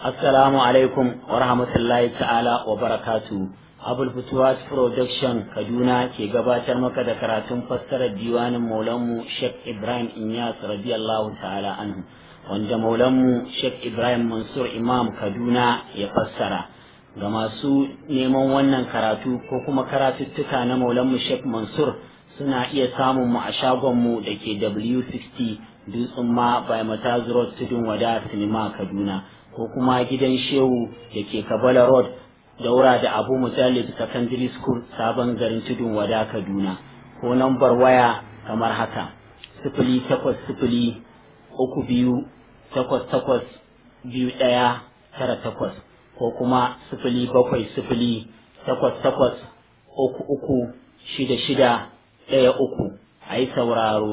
Assalamu alaikum wa rahmatullahi ta'ala wa barakatu. Abul Futuwas Production Kaduna ke gabatar maka da karatun fassarar diwanin Maulanmu Sheikh Ibrahim Inyas radiyallahu ta'ala anhu wanda Maulanmu Sheikh Ibrahim Mansur Imam Kaduna ya fassara. Ga masu neman wannan karatu ko kuma karatuttuka na Maulanmu Sheikh Mansur suna iya samun mu a shagonmu da ke W60 Dutsen ma by Mataz Road Tudun Wada Sinima Kaduna. ko kuma gidan shehu da ke kabala road daura da abu mujallid secondary school sabon garin tudun wada kaduna ko nambar waya kamar haka sifili takwas sifili uku biyu takwas takwas biyu ɗaya tara takwas ko kuma sifili bakwai sifili takwas takwas uku uku shida shida ɗaya uku a yi sauraro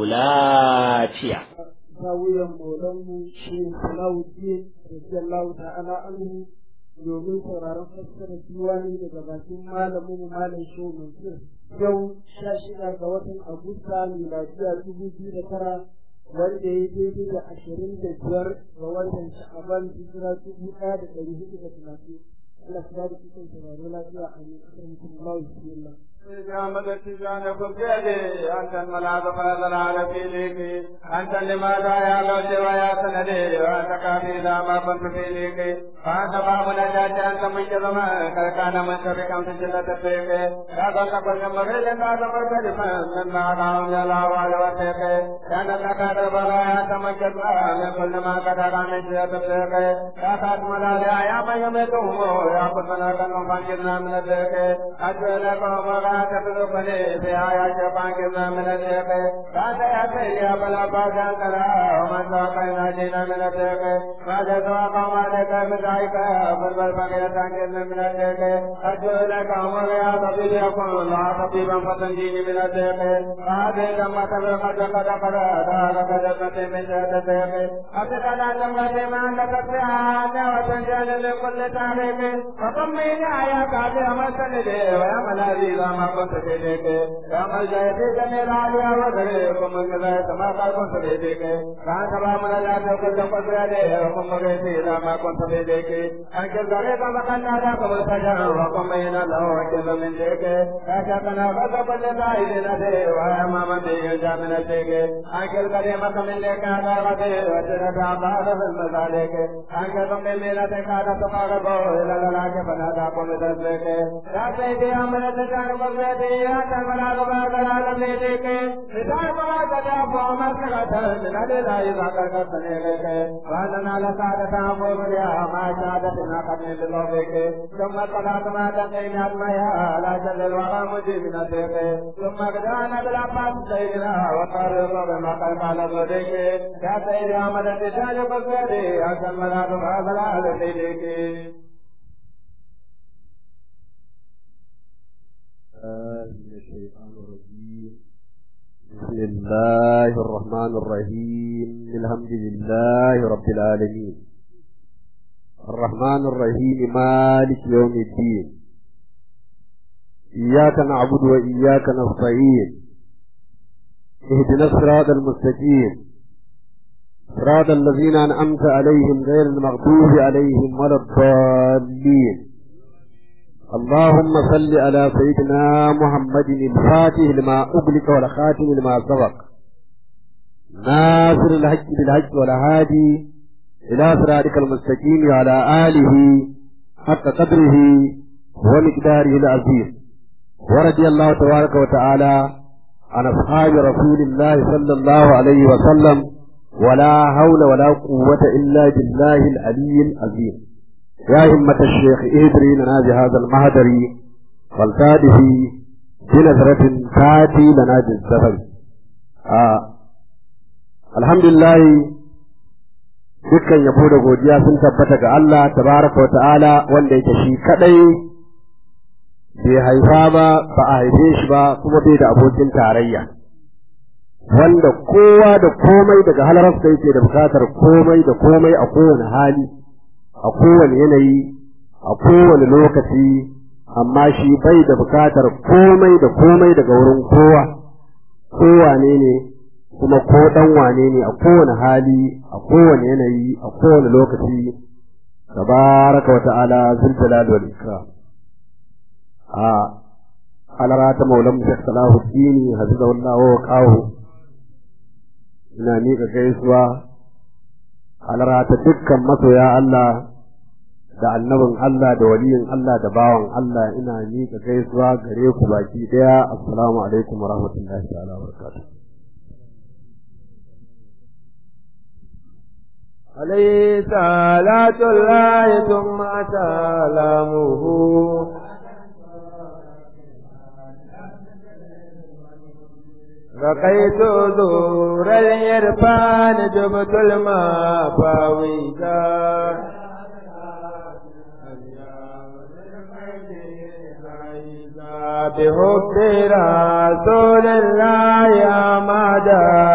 lafiya zawiyan maulanmu shi Salawuddin radiyallahu ta'ala anhu domin sauraron fassarar diwani daga bakin malamin malam shehu mansur yau sha shida ga watan agusta miladiya dubu biyu da tara wanda ya daidai da ashirin da biyar ga watan sha'aban hijira dubu ɗaya da ɗari hudu da talatin Allah ya da cikin sauraro lafiya a ne kasar mutum Allah bismillah جامد التجان فبيدي أنت الملاذ فضل على فيليك أنت لماذا يا غوث ويا سندي وأنت كافي إذا ما كنت فيليك فأنت باب نجاة أنت من جرما كان من شركم في جلة فيك يا غوث كل مريد لا تمر بجفا من ما دعون يلا وعلى وسيك كان لك دبرا يا تمجد من كل ما قدر من جلة فيك يا خاتم الأولياء يا من يميتهم يا قدنا كنوا فانجدنا من الذيك أجل قوم تبلغني في آيات فانكرنا من الذيق لا تأتي يا بلا باجا كلا ومن ساقينا جينا من الذيق ما جزوا قوم عليك بدعيك فالبل فقير تنكرنا من الذيق أرجو لك أمر يا طبيب يكون لا طبيبا فتنجيني من الذيق هذه لما تبلغ قد قد قد دارك جنة من جهة الذيق أتكلا جمعة ما عندك فيها وتنجل لكل تاريخ فطمئن يا كافي أمسني ويا ملاذي ما كنت فيك يا ملجا فيك من العليا وغيركم من كذا كما قال كنت فيك كان كما من لا تقول قدر عليه وكم غيري لا ما كنت فيك أنك ذلك مكان هذا قبل سجا وكم بين الله وكذا من ذيك كاشكنا غضب لله نده وما من ذي جاء من ذيك أنك الكريم من لك هذا غدي وجرد عباد في المسالك أنك كم من لا تكاد تقاربه إلى لا كفنا ذا قم ذلك يا سيدي أمر تجار ثم قضى ما تقينا المياه لا جل الوغى مجيب نسيك ثم قدانا بالعباس سيدنا وطارق بما قلب على ذلك يا سيدي أحمد الرجال بكري أسلم لا تبغى على سيدك من الشيطان الرجيم بسم الله الرحمن الرحيم الحمد لله رب العالمين الرحمن الرحيم مالك يوم الدين إياك نعبد وإياك نستعين اهدنا الصراط المستقيم صراط الذين أنعمت عليهم غير المغضوب عليهم ولا الضالين اللهم صل على سيدنا محمد الفاتح لما أغلق والخاتم لما سبق ناصر الحج بالحج والهادي إلى صراطك المستقيم وعلى آله حق قدره ومقداره العظيم ورضي الله تبارك وتعالى عن أصحاب رسول الله صلى الله عليه وسلم ولا حول ولا قوة إلا بالله العلي العظيم يا همة الشيخ ادري لنا بهذا المهدر والتاده بنظرة تاتي لنا بالزفر آه. الحمد لله dukkan yabo da godiya sun tabbata ga Allah tabaraka wa ta'ala wanda yake shi kadai bai haifa ba ba a haife shi ba kuma bai da abokin tarayya wanda kowa da komai daga halararsa yake da bukatar komai da komai a kowane hali a kowane yanayi a kowane lokaci amma shi bai da bukatar komai da komai daga wurin kowa kowane ne kuma ko dan wane ne a kowane hali a kowane yanayi a kowane lokaci tabaraka wa ta'ala zul jalal wal ikram a alarata maulam shek salahuddin hafizahullah wa qahu ina miƙa gaisuwa alarata dukkan masoya Allah da annabin Allah da waliyin Allah da bawan Allah ina miƙa gaisuwa gare ku baki daya assalamu alaikum wa rahmatullahi ta'ala wa barakatuh عليه صلاة الله ثم سلامه رقيت دور الإرفان جبت الماء فاويدا بحب رسول الله أمد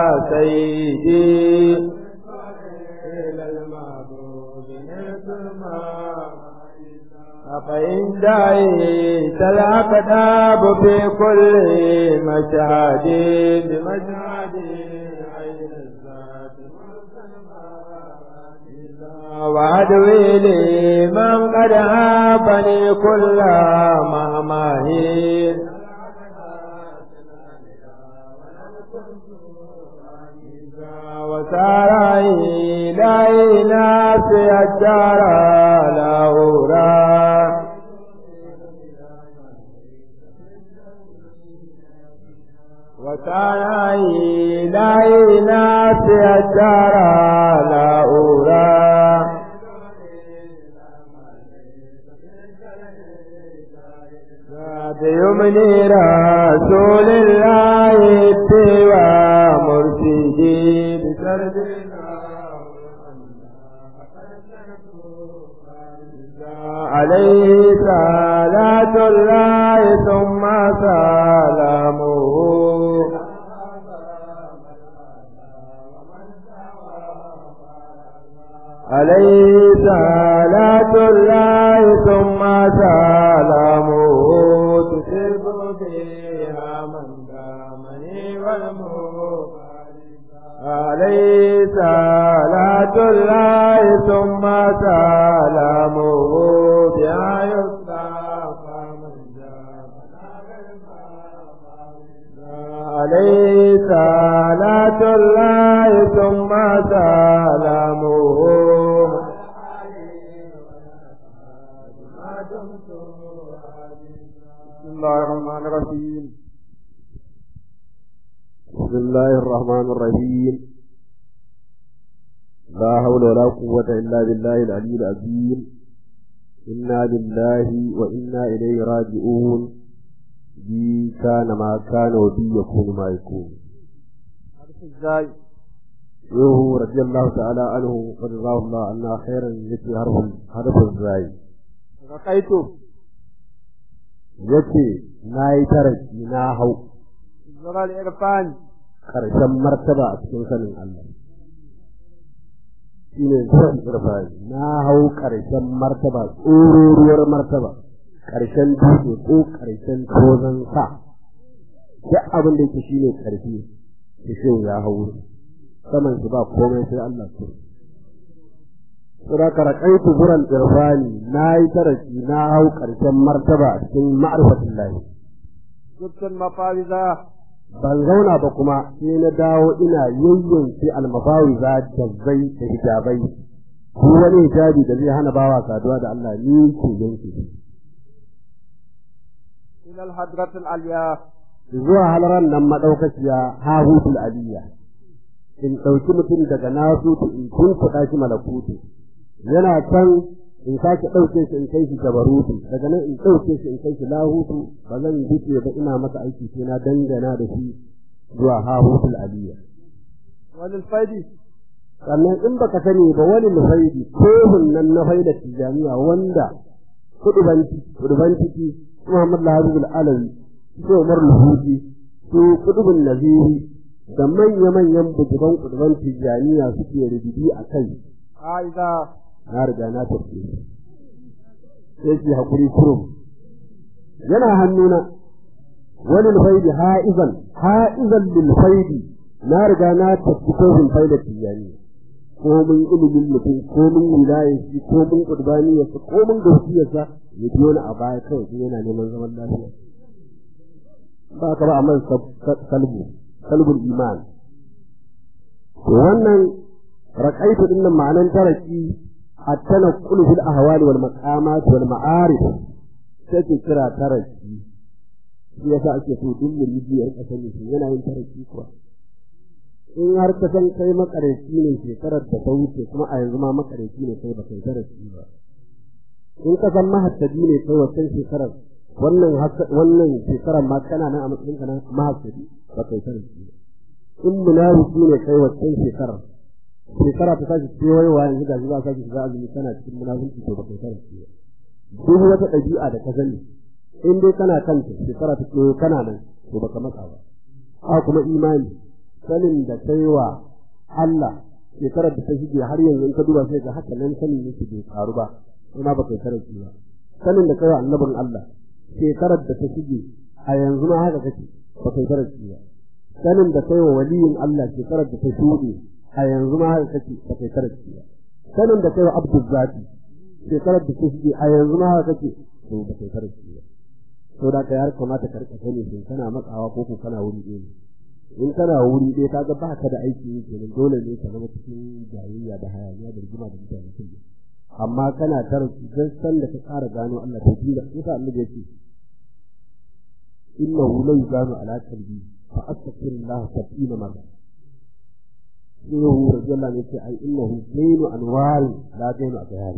سيدي إلى المعبود نسمع فإن دعيت الأقداب في كل مشهد بمشهد عين الذات وعدوي لي من قد هابني كل مهمهين وسار إلى ناس الدار لهورا وسار إلى ناس الدار لهورا بيمني رسول الله اتباع مرشدي بسردنا عليه صلاة الله ثم سلامه عليه صلاة الله ثم سلامه تسب فيها من دامني والموت عليه صلاة الله ثم سلامه بها يصطفى من عليه صلاة الله ثم سلامه بسم الله الرحمن الرحيم بسم الله الرحمن الرحيم لا حول ولا قوة إلا بالله العلي العظيم إنا لله وإنا إليه راجعون بي كان ما كان وبي يكون ما يكون ازاي يوه رضي الله تعالى عنه ورضاه الله عنا خيرا يتي حرف حرف الزاي رقيته yace na yi taraki na hau زرع الإرفان ƙarshen martaba a cikin sanin Allah shi ne zuwan irfani na hau ƙarshen martaba tsororuwar martaba ƙarshen dutse ko ƙarshen tozon sa duk abin da yake shi ne ƙarfi da shi ya hau saman shi ba komai sai Allah su Sura karakaitu buran irfani na yi taraki na hau ƙarshen martaba a cikin ma'arfatin lahi. جبت المفاوزة ban zauna ba kuma sai na dawo ina yayyanke almafawi za jazzai da hijabai ko wani hijabi da zai hana bawa saduwa da Allah ni ke yanke shi إلى الحضرة العليا zuwa halaran nan madaukakiya hahutul aliyya in ɗauki mutum daga nasutu in tunkuɗa shi malakutu yana can in sake ɗauke shi in kai shi jabarutu daga nan in ɗauke shi in kai shi lahutu ba zan duke ba ina masa aiki sai na dangana da shi zuwa hahutul aliyya وللفيد sannan in baka sani ba wani mufaidi kohun nan na faida tijaniya wanda kudubanci kudubanci Muhammad Lahabul Alawi su Umar Luhuji su kudubun Naziri da manya-manyan bujuban kuduban tijaniya suke rububi a kai عائزة na riga na tafi sai ki hakuri kurum yana hannuna wani faidi ha'izan ha'izan lil faidi na riga na tafi kohun faida tijaniya komin ilimin mutum komin wilayar shi komin ƙurbaniyarsa komin gaskiyarsa ya biyo ni a baya kawai shi yana neman zaman lafiya ba ka ba a man kalbu kalbul iman wannan raƙaitu din nan ma'anan taraki a tana kulu fil ahwali wal maqamat wal ma'arif sai ke kira taraki shi yasa ake so duk muridi ya rika sani shi yana yin taraki kuwa in har ka san kai makareci ne shekarar da ta wuce kuma a yanzu ma makareci ne kai baka yi taraki ba in ka san mahattabi ne kai wancan shekarar wannan wannan shekarar ma kana nan a matsayin ka na mahattabi baka yi taraki ba in munafiki ne kai wancan shekarar shekara ta tashi kewayewa yanzu ga za ka shiga azumi kana cikin munafiki to baka yi taraki ba duk wata ɗabi'a da ka sani in dai kana kanta shekara ta kewaye kana nan to baka matsa ba a kuma imani sanin da kai wa Allah shekarar da ta shige har yanzu in ka duba sai ga haka nan sanin yake bai karu ba ina baka taraki ba sanin da kai wa annabin Allah shekarar da ta shige a yanzu ma haka kake baka taraki ba sanin da kai wa waliyin Allah shekarar da ta shuɗe a yanzu ma haka kake baka taraki ba sanin da kai wa abdul zati shekarar da ta shige a yanzu ma haka kake to baka taraki ba to da ka yar kamata ka rika sani shin kana matsawa ko ko kana wuri ɗaya in kana wuri ɗaya ka ga baka da aiki ne kenan dole ne ka zama cikin jayayya da hayaniya da rigima da mutane kullum amma kana tarki dan san da ka ƙara gano Allah ta tunda yasa Allah ya ce innahu la yuzanu ala qalbi fa astaghfirullah sab'ina marra Shehu Rajallah ne ce ai innahu zainu anwar la zainu abyar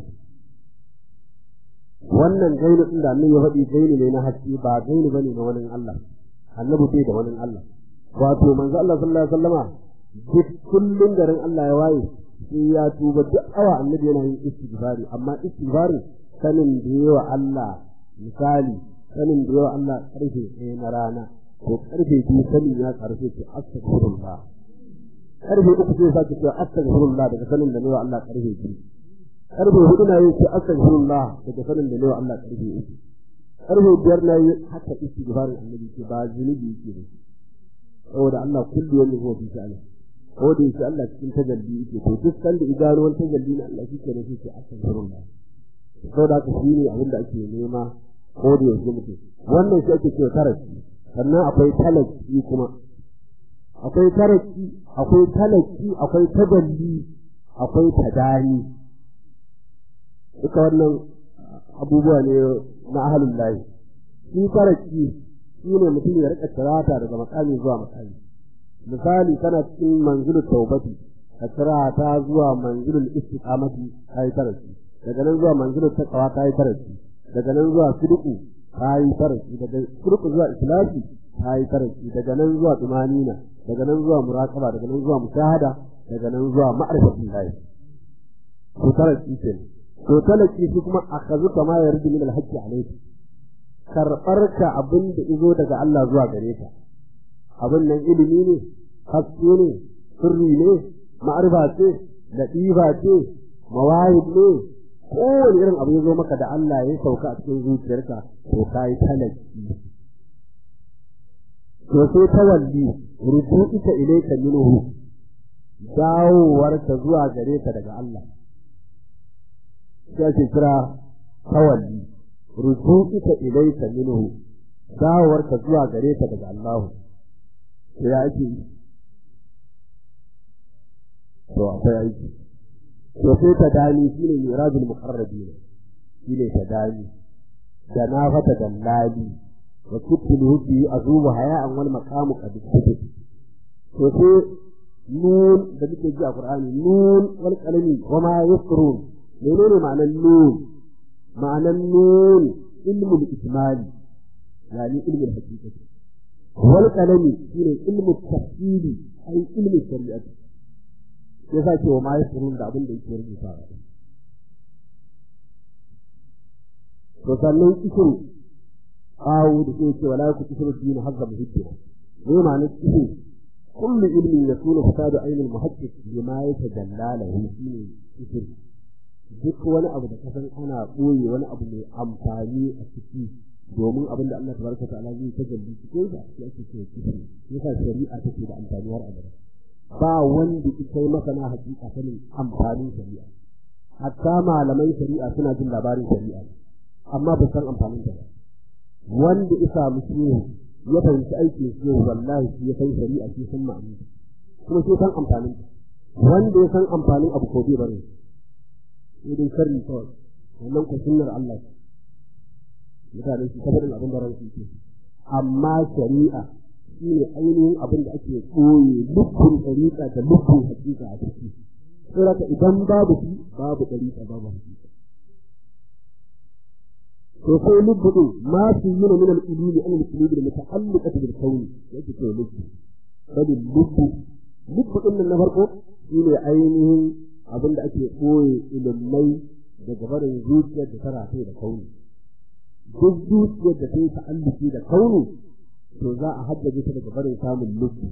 wannan gainu din da Allah ya faɗi gainu ne na haske ba gainu bane na wani Allah annabi bai da wani Allah wato manzo Allah sallallahu alaihi wasallama duk kullun garin Allah ya waye sai ya tuba duk awa annabi yana yin istighfari amma istighfari sanin da yawa Allah misali sanin da yawa Allah karfe ɗaya na rana ko karfe biyu sanin ya karfe ce astaghfirullah karfe uku sai sake cewa astaghfirullah daga sanin da yawa Allah karfe biyu karfe hudu na yin ce astaghfirullah daga sanin da yawa Allah karfe uku karfe biyar na yi haka istighfarin annabi ce ba zunubi yake da shi saboda Allah kullu wani huwa fi sha'ani ko da yake Allah cikin tajalli yake to duk san da idanu wani tajalli na Allah shi ke nufi ce astaghfirullah saboda haka shi ne abin da ake nema ko da yake mutum wannan shi ake cewa taraki sannan akwai talaki kuma akwai taraki akwai talaki akwai tajalli akwai tadani duka wannan abubuwa ne na ahalin layi shi taraki shi ne mutum ya rika tirata daga makami zuwa makami misali kana cikin manzilul taubati ka tirata zuwa manzilul istiqamati kai taraki daga nan zuwa manzilul taqwa kai taraki daga nan zuwa sidqu kai taraki daga sidqu zuwa ikhlasi kai taraki daga nan zuwa tumanina daga nan zuwa muraqaba daga nan zuwa mushahada daga nan zuwa ma'rifatul lahi to taraki ce to talaki shi kuma akazu kama yardi min al-hajji alayhi karɓar ka abin da izo daga Allah zuwa gare ka abin nan ilimi ne haske ne sirri ne ma'arifa ce latifa ce mawahid ne kowane irin abu ya zo maka da Allah ya sauka a cikin zuciyarka to ka yi talaki to sai tawalli rubu'ika ilayka minhu dawowarka zuwa gare ka daga Allah sai ake kira tawalli rujuka ilayka minhu dawarka zuwa gare ka daga Allah to ya ake to akwai aiki to sai ta dani shine mirajul muqarrabin shine ta dani da na fata dallali wa kuttul hubbi azubu haya'an wal maqamu qad kutub to sai nun da muke ji a Qur'ani nun wal qalami wa ma yasrun menene ma'anar nun ma'anar nun ilmul ikmali yani ilmul haqiqati wal qalami shine ilmul tafsili ai ilmul shari'ati yasa ce wa ma yasrun da abin da yake rubuta to sannan isin awu da ke ce wala ku kisru din hazza muhibbi ne ma'anar isin kullu ilmin yakunu fasadu ainul muhaqqiq bima yatajalla lahu shine isin duk wani abu da kasan ana ɓoye wani abu mai amfani a ciki domin abin da Allah tabaraka ta'ala zai ta jalli cikin sa shi ake cewa kifi yasa shari'a take da amfani har abada ba wanda ita yi masana hakika sanin amfanin shari'a hatta malaman shari'a suna jin labarin shari'a amma ba san amfanin ta ba wanda ya samu shehu ya fahimci aikin shehu wallahi shi ya san shari'a shi san ma'ani kuma shi san amfanin ta wanda ya san amfanin abu ko bai bane sai dai sharri kawai wannan ku sunnar Allah mutane su tabbatar abin da ransu ke amma shari'a shi ne ainihin abin da ake koye lubbun ɗariƙa da lubbun hakika a ciki saboda idan babu shi babu ɗariƙa babu hakika to sai lubbu din ma su yi min al-ulumi an al-ulumi muta'alliqati bil kauni yake to lubbu bali lubbu lubbu din na farko shi ne ainihin abin da ake koye ilimai daga barin zuciyar da tara da kauni duk zuciyar da ta yi ta'alluki da kauni to za a haddace ta daga barin samun lubbi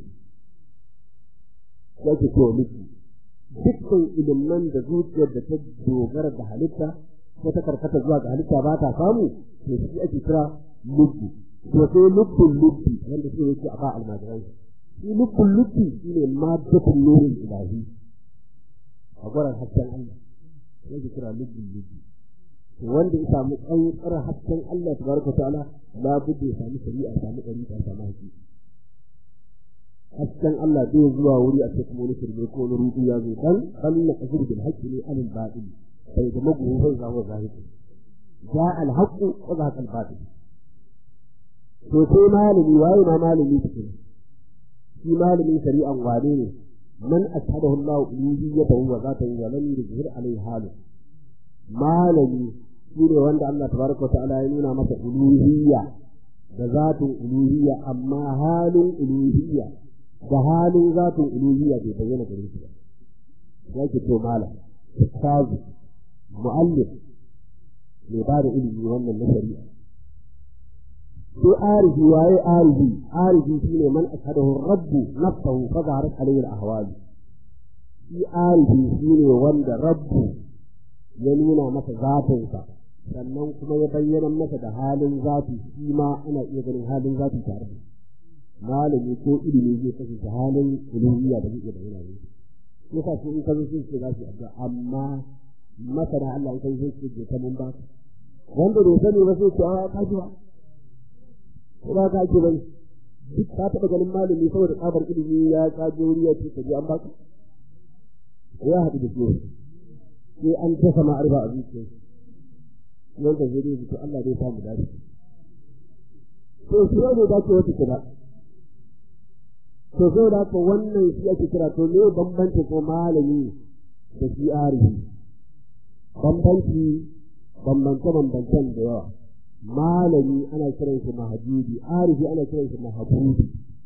yake to lubbi dukkan ilimin da zuciyar da ta dogara da halitta ko ta karkata zuwa ga halitta ba ta samu to shi ake kira lubbi to sai lubbin lubbi wanda shi yake a ba almajiran shi lubbin lubbi shine maddatul nurin ilahi a gurin hasken Allah yake kira lubbin lubbi wanda ya samu tsantsar hasken Allah tabaraka ta'ala la budde ya samu shari'a samu ɗari ta samu haƙi hasken Allah zai zuwa wuri a cikin wani shirme ko wani rudu ya zo dan kalla kasir bil haqqi ne alil batil sai da magu sai za mu zahiri ja al haqqu wa za al batil to sai malami waye ma malami cikin shi malamin shari'an wane ne man ashhadahu Allah uluhiyyatahu wa zatahu wa lam yuzhir alayhi halu malami shi ne wanda Allah tabaraka ta'ala ya nuna masa uluhiyya da zatin uluhiyya amma halin uluhiyya da halin zatin uluhiyya bai bayyana gare shi ba yake to malam ustazu muallif ne ba da ilimi wannan na shari'a sai arifi waye arifi arifi shine man ashhadahu rabbu nafsahu fa zaharat alayhi al-ahwal shi arifi shine wanda rabbu ya nuna masa zatinsa sannan kuma ya bayyana masa da halin zafi shi ma ana iya ganin halin zafi tare da malami ko ilimi zai kasance halin uluhiyya da zai bayyana ne shi yasa su in ka zo sai za su addu'a amma masana Allah in kai sai su ta mun ba wanda bai sani ba sai ce a ka ji ba ko ba ka ce ba duk ka taɓa ganin malami saboda tsabar ilimi ya kaje wuri ya ce ka ji an ba ka ya haɗu da shi sai an tasa ma'arba a zuciya wanda zai dai to Allah zai samu dace to shi ne da ke wata kira to sai da ko wannan shi ake kira to me bambanci ko malami da shi arihi bambanci bambance bambancen da yawa malami ana kiran shi mahajudi arihi ana kiran shi mahabudi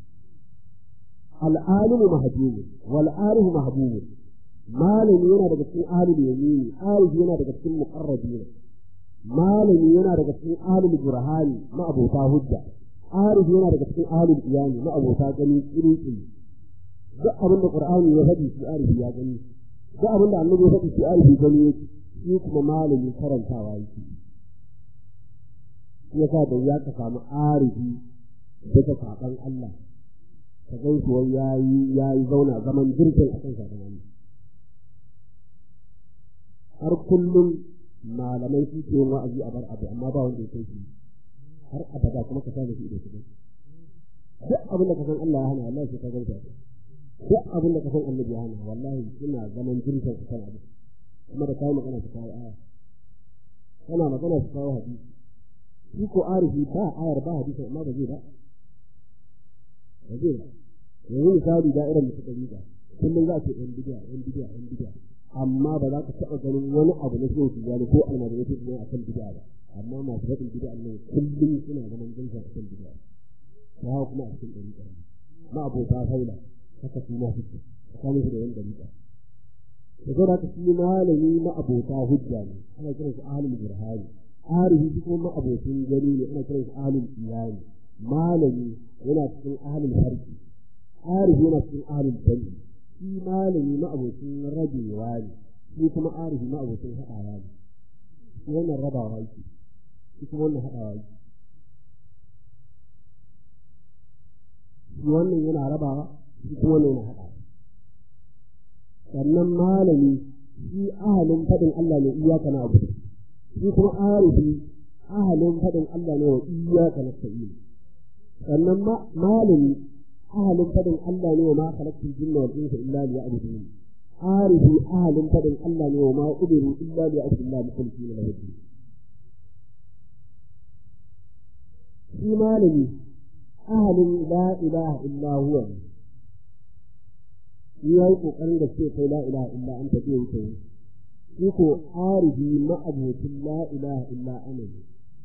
al'alimu mahjubu wal arifu mahbubu malami yana daga cikin ahlul yamini arifi yana daga cikin muqarrabin malami yana daga cikin ahlul burhani ma abota hujja arifi yana daga cikin ahlul iyani ma abota gani kiri duk abin da qur'ani ya faɗi shi arifi ya gani duk abin da annabi ya faɗi shi arifi gani yake shi kuma malami karantawa yake shi yasa da ya ka samu arifi daga saban Allah ka gan shi wai yayi yayi zauna zaman jirgin akan saban Allah har kullum malamai su ke yin wa'azi a bar abu amma ba wanda ya kai shi har abada kuma ka sake shi da shi duk abin da ka san Allah ya hana wallahi sai ka ganta duk abin da ka san Annabi ya hana wallahi suna zaman jirgin akan abu kuma da kai magana su kawo aya kana magana su kawo hadisi shi ko arifi ba ayar ba hadisi amma ba zai ba ba zai ba yanzu misali da'irar da suka riga kullum za ce yan bidiya yan bidiya yan bidiya amma ba za ka taɓa ganin wani abu na shehu tijjani ko almajiri ko tijjani akan bidiya ba amma masu faɗin bidiya nan kullum suna zaman jinsa akan bidiya ta hawa kuma a cikin ɗari ɗari ma abota haila haka su ma suke tsakanin su da yan ɗari ɗari da zai haka shi malami ma abota hujja ne ana kiran su ahlul burhani arihi shi kuma ma abotin gani ne ana kiran su ahlul iyani malami yana cikin ahlul farki arihi yana cikin ahlul jannah shi malami ma'abocin rabewa ne shi kuma arihi ma'abocin haɗawa ne shi wannan rabawa yake shi kuma wannan haɗawa yake shi wannan yana rabawa shi kuma wannan yana haɗawa sannan malami shi ahalin faɗin Allah ne iyaka na abu shi kuma arifi ahalin faɗin Allah ne wa iyaka na sa'i sannan malami ahalin faɗin Allah ne wa ma khalaqtul jinna wal insa illa liya'budun arifi ahalin faɗin Allah ne wa ma ubiru illa liya'budun mukhlisina lahu din shi malami ahalin la ilaha illa huwa ya yi ƙoƙarin da ce kai la ilaha illa an tafi wuce shi ko arifi ma'abocin la ilaha illa ana ne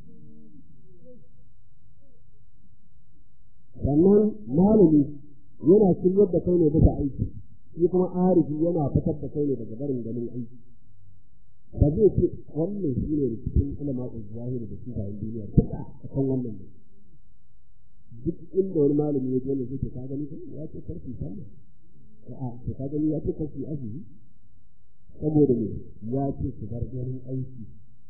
sannan malami yana shiryar da kai ne bisa aiki shi kuma arifi yana fitar da kai ne daga barin ganin aiki ba zai ce wannan shi ne cikin ulama zahiri da shi bayan duniya duka a kan wannan ne duk inda wani malami ya je ne zai ka gani ya ce karfi sallah a to ka gani ya ce karfi azumi saboda ne ya ce ku bar ganin aiki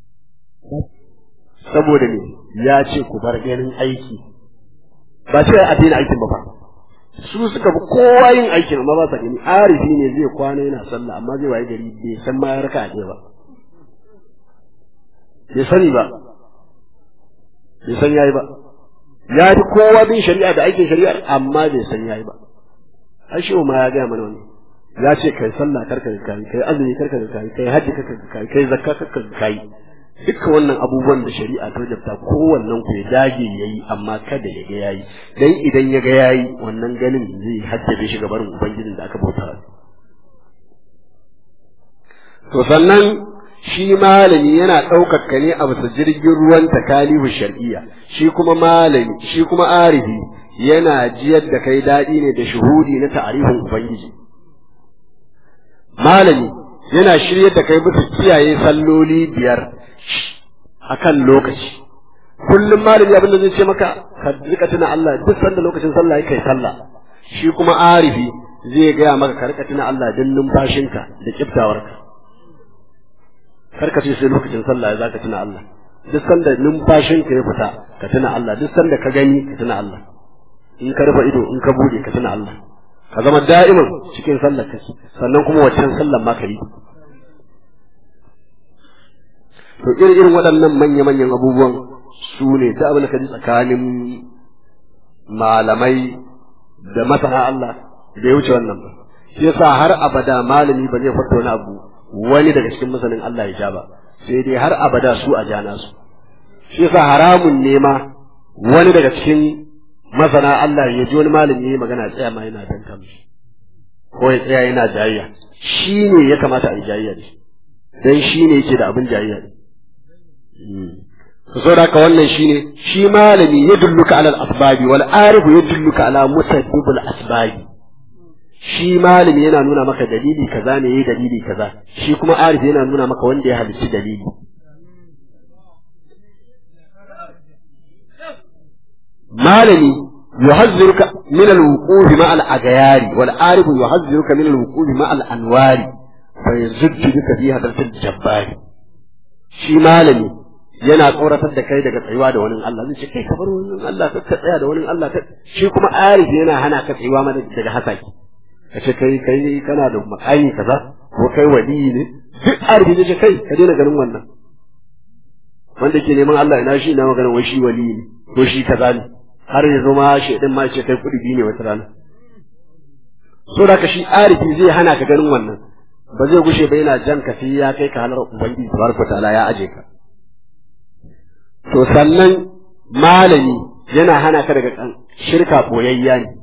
saboda ne ya ce ku bar ganin aiki ba ce a daina aikin ba fa su suka fi kowa yin aikin amma ba sa gani arifi ne zai kwana yana sallah amma zai waye gari bai san ma ya raka a ba bai sani ba bai san yayi ba ya fi kowa bin shari'a da aikin shari'ar amma bai san yayi ba ashe ma ya gaya mana wannan ya ce kai sallah karka da kai kai azumi karka da kai kai hajji karka da kai kai zakka karka da kai duka wannan abubuwan da shari'a ta wajabta kowannen ku ya dage yayi amma kada ya ga yayi dan idan ya ga yayi wannan ganin zai haddace shi gaban ubangijin da aka bauta to sannan shi malami yana ɗaukar ka ne a bisa jirgin ruwan takalifu shar'iyya shi kuma malami shi kuma arifi yana jiyar da kai daɗi ne da shuhudi na ta'arifin ubangiji malami yana shiryar da kai bisa kiyaye salloli biyar akan lokaci kullum malami abin da zai ce maka ka rika tuna Allah duk sanda lokacin sallah yake kai sallah shi kuma arifi zai gaya maka ka rika tuna Allah don numfashinka da kiftawarka karka ce sai lokacin sallah za ka tuna Allah duk sanda numfashinka ya fita ka tuna Allah duk sanda ka gani ka tuna Allah in ka rufe ido in ka bude ka tuna Allah ka zama da'iman cikin sallar ka sannan kuma waccan sallar ma ka yi to irin irin waɗannan manya-manyan abubuwan su ne ta abin da ka ji tsakanin malamai da masana Allah bai wuce wannan ba shi yasa har abada malami ba zai fito wani abu wani daga cikin masanin Allah ya ja ba sai dai har abada su a jana su shi yasa haramun ne ma wani daga cikin masana Allah ya ji wani malami yayi magana tsaya ma yana danka mishi ko ya tsaya yana jayayya shi ne ya kamata a yi jayayya da shi dan shi ne yake da abin jayayya ne saboda haka wannan shine shi malami ya dulluka alal asbabi wal arifu ya dulluka ala musabbibul asbabi shi malami yana nuna maka dalili kaza ne yayi dalili kaza shi kuma arifi yana nuna maka wanda ya halicci dalili malami yuhazziruka min al-wuquf ma al-aghyari wal arifu yuhazziruka min al-wuquf ma al-anwari fa yazuddu bika fi hadratil jabbari shi malami yana tsoratar da kai daga tsayuwa da wani Allah zai ce kai ka bar wani Allah ka tsaya da wani Allah shi kuma arifi yana hana ka tsayuwa mana daga hasaki ka ce kai kai kana da makami kaza ko kai wali ne duk arifi zai ce kai ka daina ganin wannan wanda ke neman Allah ina shi ina maganin wai shi wali ne ko shi kaza ne har ya zo ma shaidan ma ce kai kudi biyu ne wata rana so da ka shi arifi zai hana ka ganin wannan ba zai gushe ba yana jan ka sai ya kai ka halar ubangiji tabaraka ta'ala ya aje ka to sannan malami yana hana ka daga shirka boyayya ne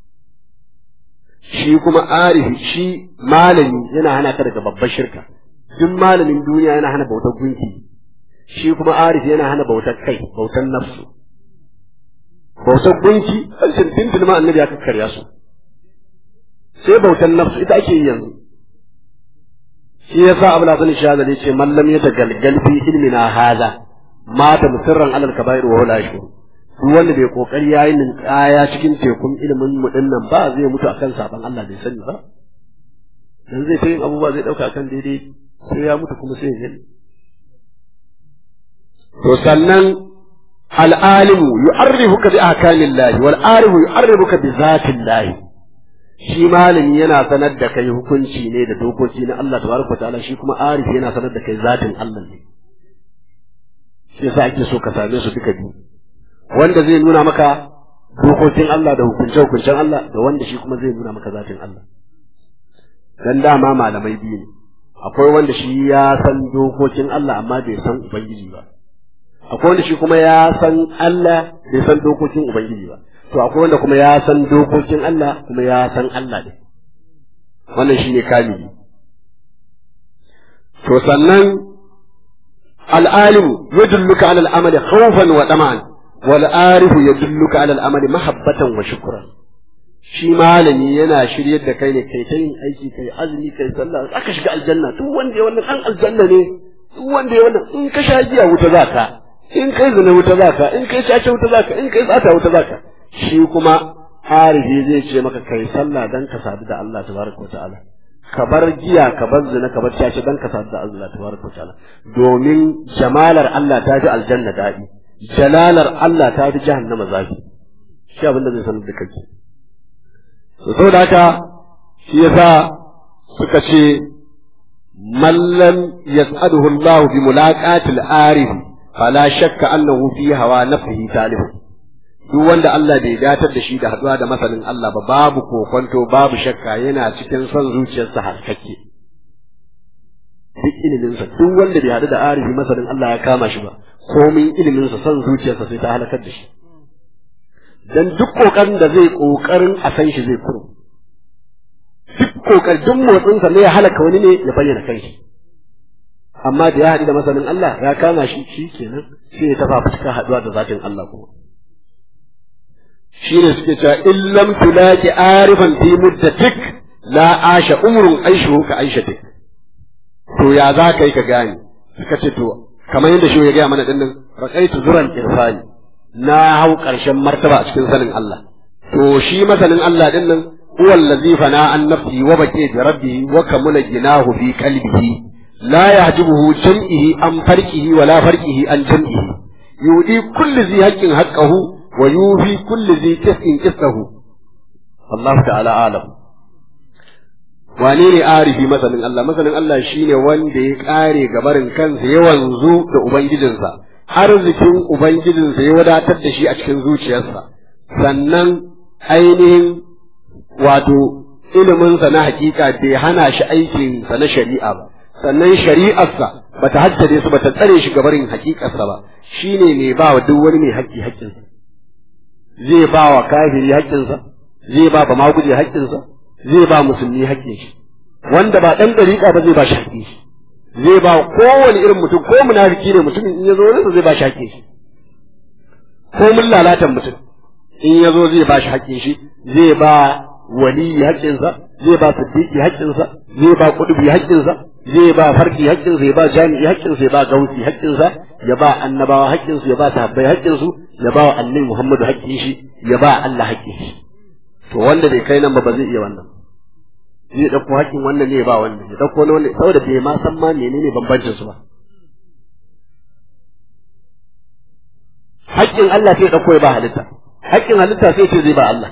shi kuma arifi shi malami yana hana ka daga babbar shirka duk malamin duniya yana hana bautar gunki shi kuma arifi yana hana bautar kai bautar nafsu bautar gunki hancin tintin ma annabi ya kakkarya su sai bautar nafsu ita ake yi yanzu shi yasa abu na sanin shahada ne ce mallam ya tagalgal fi ilmina hada mata musirran alal kaba'ir wa la yashkur duk wanda bai kokari yayin nin kaya cikin tekun ilimin mu dinnan ba zai mutu akan saban Allah bai sani ba dan zai ta yin abubuwa zai dauka akan daidai sai ya mutu kuma sai ya to sannan al-alimu yu'arrifuka bi ahkamillahi wal alimu yu'arrifuka bi zatillahi shi malami yana sanar da kai hukunci ne da dokoki na Allah tabaraka ta'ala shi kuma arif yana sanar da kai zatin Allah ne shi yasa ake so ka same su duka biyu wanda zai nuna maka dokokin Allah da hukunce hukuncen Allah da wanda shi kuma zai nuna maka zatin Allah dan dama malamai biyu ne akwai wanda shi ya san dokokin Allah amma bai san ubangiji ba akwai wanda shi kuma ya san Allah bai san dokokin ubangiji ba to akwai wanda kuma ya san dokokin Allah kuma ya san Allah ne wannan shine kamili to sannan al'alimu yadulluka ala al'amali khawfan wa tama'an wal arifu yadulluka ala al'amali mahabbatan wa shukran shi malami yana shiryar da kai ne kai ta yin aiki kai azumi kai sallah aka shiga aljanna duk wanda ya wannan an aljanna ne duk wanda ya wannan in ka sha giya wuta zaka in kai zina wuta zaka in kai cace wuta zaka in kai tsata wuta zaka shi kuma arifi zai ce maka kai sallah dan ka sadu da Allah tabaraka ta'ala ka bar giya ka bar zina ka bar cace dan ka sadu da Allah tabaraka ta'ala domin jamalar Allah ta fi aljanna daɗi jalalar Allah ta fi jahannama zafi shi abin da zai sanar da kai to saboda haka shi yasa suka ce mallam yas'aduhu Allah bi mulaqatil arif fala shakka annahu fi hawa nafsihi talib duk wanda Allah bai datar da shi da haduwa da masanin Allah ba babu kokonto babu shakka yana cikin son zuciyarsa harkake duk iliminsa duk wanda bai haɗu da arifi masanin Allah ya kama shi ba komin iliminsa son zuciyarsa sai ta halakar da shi dan duk kokarin da zai kokarin a san shi zai kuro duk kokarin duk motsinsa ne ya halaka wani ne ya bayyana kanshi amma da ya haɗu da masanin Allah ya kama shi shi kenan sai ya tafa fuska haɗuwa da zatin Allah kuma shi ne suke cewa in lam tulaki arifan fi muddatik la asha umrun aishuhu ka aishatik to ya za ka yi ka gane suka ce to kamar yadda shi ya gaya mana dinnan raqaitu zuran irfani na hau ƙarshen martaba a cikin sanin Allah to shi masanin Allah dinnan huwa allazi fana an nafsi wa baqi bi rabbihi wa kamula ginahu fi qalbihi la yahjibuhu jam'ihi an farqihi wa la farqihi an jam'ihi yudi kulli zi haqqin haqqahu wa yufi kulli zi qistin qistahu Allah ta'ala alam wane ne arifi masanin Allah masanin Allah shine wanda ya kare gabarin kansa ya wanzu da ubangijinsa arzikin ubangijinsa ya wadatar da shi a cikin zuciyarsa sannan ainihin wato iliminsa na hakika bai hana shi aikinsa na shari'a ba sannan shari'arsa bata haddade su bata tsare shi gabarin hakikarsa ba shine mai ba wa duk wani mai haƙƙi haƙƙinsa zai ba wa kafiri haƙƙinsa zai ba ba maguje haƙƙinsa zai ba musulmi haƙƙin shi wanda ba ɗan ɗariƙa ba zai ba shi haƙƙin shi zai ba kowane irin mutum ko munafiki ne mutumin in ya zo wurinsa zai ba shi haƙƙin shi ko mun lalatan mutum in ya zo zai ba shi haƙƙin shi zai ba waliyi haƙƙinsa zai ba siddiqi haƙƙinsa zai ba kudubi haƙƙinsa zai ba farki haƙƙinsa ya ba jami'i haƙƙinsa ya ba gausi haƙƙinsa ya ba annabawa haƙƙinsu ya ba sahabbai haƙƙinsu ya ba annabi Muhammadu haƙƙin shi ya ba Allah haƙƙin shi to wanda bai kai nan ba ba zai iya wannan zai ɗauko haƙƙin wannan ne ya ba wannan ya ɗauko na wannan saboda bai ma san ma menene bambancin su ba haƙƙin Allah sai ya ɗauko ya ba halitta haƙƙin halitta sai ce zai ba Allah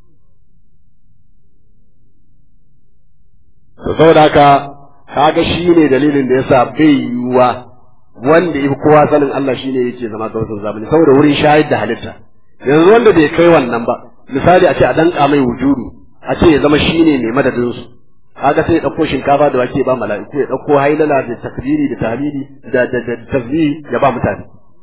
to saboda haka kaga shi ne dalilin da yasa bai yiwuwa wanda yafi kowa sanin Allah shine yake zama sautin zamani saboda wurin shahid da halitta yanzu wanda bai kai wannan ba misali a ce a danka mai wujudu a ce ya zama shine mai madadin su kaga sai ya dauko shinkafa da wake ba mala'iku ya dauko hailala da takbiri da tahlili da da da tasbih ya ba mutane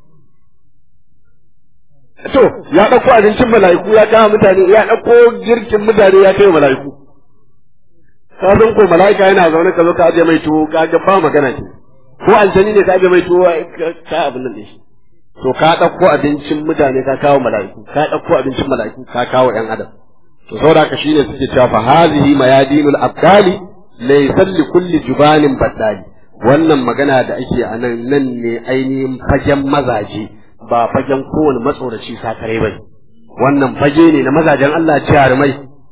to ya dauko abincin mala'iku ya kawo mutane ya dauko girkin mutane ya kai mala'iku ka san ko mala'ika yana zaune ka zo ka aje mai tuwo ka ga ba magana ce ko aljani ne ka aje mai tuwo ka abin nan shi to ka ɗauko abincin mutane ka kawo mala'iku ka ɗauko abincin mala'iku ka kawo ƴan adam to saboda haka shine suke cewa fa hazihi mayadinul abdali laysa li kulli jubanin baddali wannan magana da ake a nan nan ne ainihin fagen mazaje ba fagen kowane matsoraci sakare bane wannan fage ne na mazajen Allah jarumai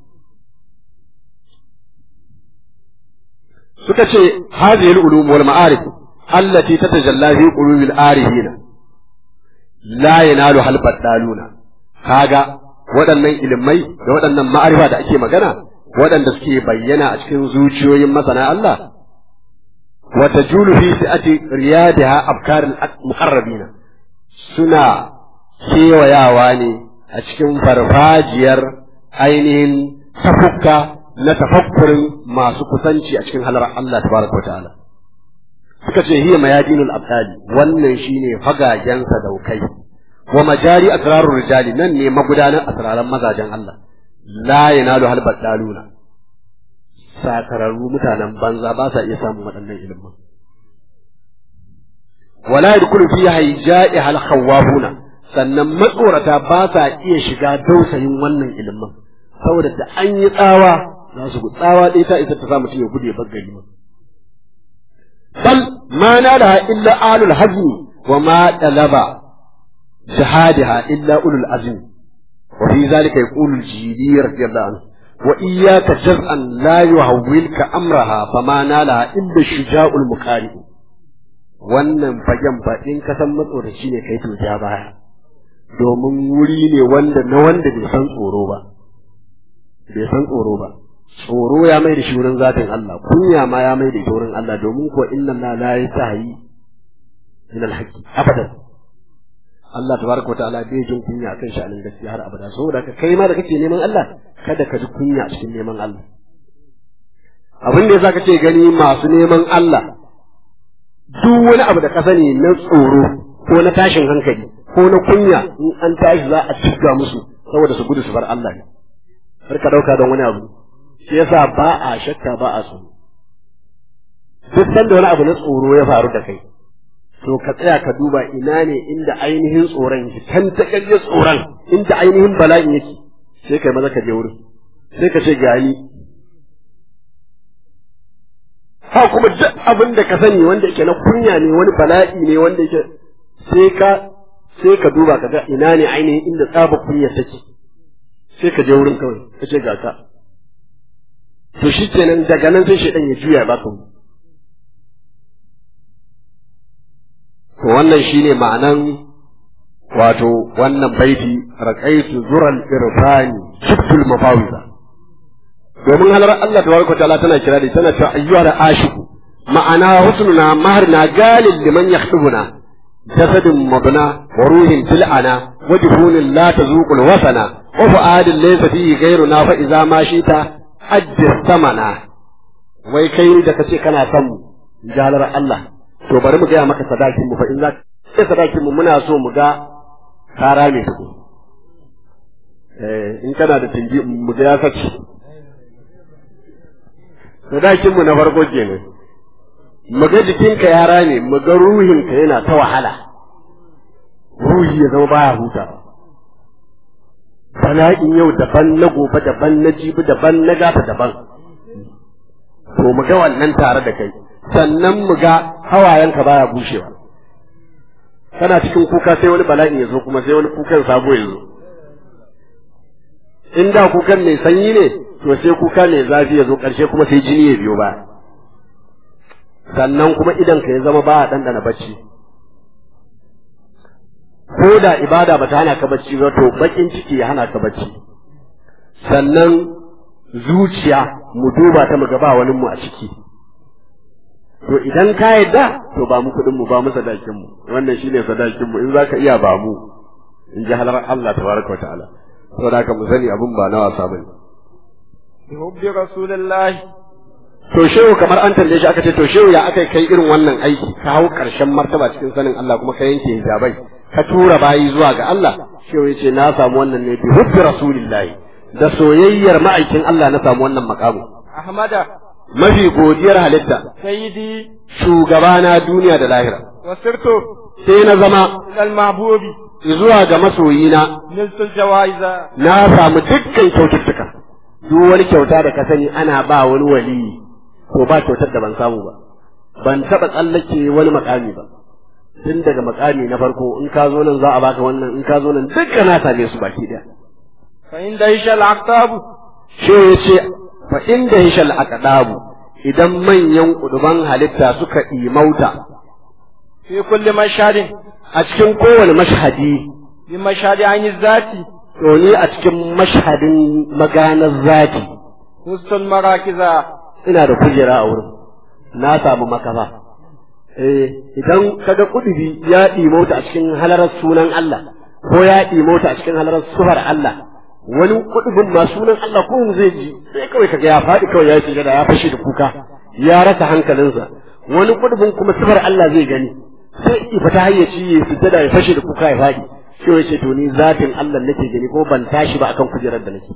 suka ce hadhihi al-ulum wal ma'arif allati tatajalla fi qulubil arifina la yanalu hal baddaluna kaga waɗannan ilimai da waɗannan ma'arifa da ake magana waɗanda suke bayyana a cikin zuciyoyin masana Allah wa tajulu fi si'ati riyadiha afkarul muqarrabina suna kewayawa ne a cikin farfajiyar ainihin tafukka na tafakkurin masu kusanci a cikin halar Allah tabaraka wa ta'ala suka ce hiya mayadinul abdali wannan shine fagagen sadaukai wa majari asrarur rijali nan ne magudanar asraran mazajen Allah la yanalu hal badaluna sakararru mutanen banza ba sa iya samun waɗannan ilimin wala yadkhulu fi hayja'i hal khawafuna sannan matsorata ba sa iya shiga dausayin wannan ilimin saboda da an yi tsawa za su tsawa ɗaya ta isa ta sa mutum ya gude baggari ma bal ma nalaha illa alul hazmi wa ma talaba jihadiha illa ulul azmi wa fi zalika yaqulu al-jili radiyallahu anhu wa iyyaka jaz'an la yuhawwilka amraha fama nalaha illa shuja'ul muqari wannan fagen fa in ka san matsoraci ne kai to ja baya domin wuri ne wanda na wanda bai san tsoro ba bai san tsoro ba tsoro ya mai da shi wurin zatin Allah kunya ma ya mai da shi wurin Allah domin ko inna la la yasahi min al-haqqi abadan Allah tabaraka wa ta'ala bai jin kunya akan sha'anin gaskiya har abada saboda ka kai ma da kake neman Allah kada ka ji kunya a cikin neman Allah abin da yasa kake gani masu neman Allah duk wani abu da ka sani na tsoro ko na tashin hankali ko na kunya in an tashi za a cika musu saboda su gudu su bar Allah ne har ka dauka don wani abu shi yasa ba a shakka ba a tsoro duk sanda wani abu na tsoro ya faru da kai to ka tsaya ka duba ina ne inda ainihin tsoron yake kan ta kaje tsoron inda ainihin bala'in yake sai kai maza ka je wurin sai ka ce gani ha kuma duk abin da ka sani wanda yake na kunya ne wani bala'i ne wanda yake sai ka sai ka duba ka ga ina ne ainihin inda tsaba kunya take sai ka je wurin kawai ka ce ga ka to shi kenan daga nan sai shaidan ya juya ba ka to wannan shine ma'anan wato wannan baiti raqaitu zural irfani shiftul mafawiza domin halar Allah tabaraka ta'ala tana kira da tana ta ayyuha da ashiku ma'ana husnuna maharna galil liman yahtubuna jasadin mabna wa ruhin til'ana wa jufunin la tazuqul wasana wa fu'adin laysa fihi ghayruna fa idza ma shita ajjis samana wai kai da kace kana son mu jalar Allah to bari mu gaya maka sadakin mu fa in za ka sadakin mu muna so mu ga kara ne su eh in kana da tingi mu ga ya sace sadakin mu na farko kenan mu ga jikinka ya rame mu ga ruhinka yana ta wahala ruhi ya zama baya huta bala'in yau daban na gobe daban na jibi daban na gafa daban to mu ga wannan tare da kai sannan mu ga hawayenka baya bushewa kana cikin kuka sai wani bala'in ya zo kuma sai wani kukan sabo ya zo in da kukan mai sanyi ne to sai kuka mai zafi ya zo ƙarshe kuma sai jini ya biyo ba sannan kuma idan ka ya zama ba a ɗanɗana bacci ko da ibada ba ta hana ka bacci ba to bakin ciki ya hana ka bacci sannan zuciya mu duba ta mu ga ba wani mu a ciki to idan ka yadda to ba mu kuɗin mu ba mu sadakin mu wannan shine sadakin mu in zaka iya ba mu in ji halar Allah tabaraka wa ta'ala saboda haka mu sani abun ba na wasa bane bi hubbi rasulillahi to shehu kamar an tambaye shi aka ce to shehu ya aka kai irin wannan aiki ka hau karshen martaba cikin sanin Allah kuma ka yanke hijabai ka tura bayi zuwa ga Allah shehu ya ce na samu wannan ne bi hubbi rasulillahi da soyayyar ma'aikin Allah na samu wannan makamu ahmada mafi godiyar halitta sayyidi shugabana duniya da lahira wasirtu sai na zama ilal mahbubi zuwa ga masoyina niltul jawaiza na samu dukkan kyaututtuka duk wani kyauta da ka sani ana ba wani waliyi to ba kyautar da ban samu ba ban taɓa tsallake wani makami ba tun daga makami na farko in ka zo nan za a baka wannan in ka zo nan dukkan na same su baki daya fa inda ishal aqtabu shi ya ce fa inda hishal aqdabu idan manyan kuduban halitta suka imauta fi kulli mashhadin a cikin kowane mashhadi bi mashhadi an zati to ni a cikin mashhadin maganar zati hustun marakiza ina da kujera a wurin na samu makafa eh idan kaga kudubi ya ɗimauta a cikin halarar sunan Allah ko ya ɗimauta a cikin halarar sufar Allah wani kudubin ma sunan Allah ko zai ji sai kawai kaga ya faɗi kawai ya shiga da ya fashe da kuka ya rasa hankalinsa wani kudubin kuma sufar Allah zai gani sai ya fita hayyaci ya fita da ya fashe da kuka ya faɗi sai ya ce to ni zatin Allah nake gani ko ban tashi ba akan kujerar da nake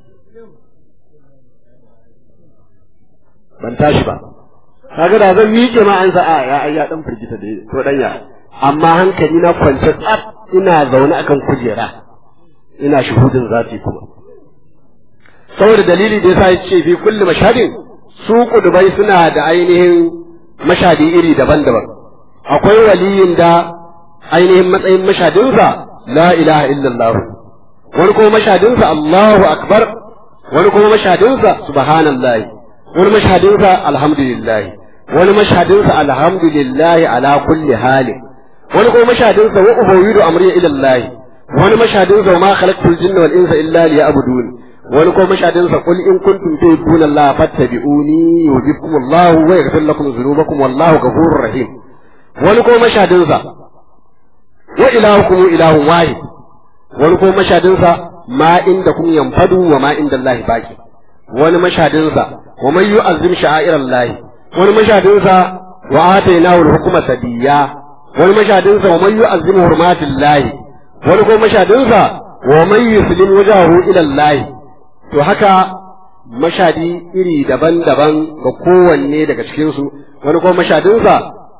ban tashi ba kaga da zan miƙe ma an sa a ya ai ya dan firgita da to dan ya amma hankali na kwance tsaf ina zaune akan kujera ina shuhudin zati kuma saboda dalili da yasa yace fi kulli mashhadin su kudubai suna da ainihin mashadi iri daban-daban akwai waliyin da ainihin matsayin mashadinsa la ilaha illallah wani kuma mashadinsa Allahu akbar wani kuma mashadinsa subhanallahi wani mashadinsa alhamdulillah wani mashadinsa alhamdulillah ala kulli hali wani kuma mashadinsa wa ubawidu amri ila Allah wani mashadinsa ma khalaqtul jinna wal insa illa liya'budun wani kuma mashadinsa qul in kuntum tuhibbuna Allah fattabi'uni yuhibbukum Allah wa yaghfir lakum dhunubakum wallahu ghafurur rahim wani kuma mashadinsa wa ilahukum ilahun wahid wani kuma mashadinsa ma inda kun yanfadu wa ma inda Allah baki wani mashadinsa wa man yu'azzim sha'air Allah wani mashadinsa wa atainahu al-hukma sabiyya wani mashadinsa wa man yu'azzim hurmatillah wani kuma mashadinsa wa man yuslim wajhahu ila Allah to haka mashadi iri daban-daban ga kowanne daga cikin su wani kuma mashadinsa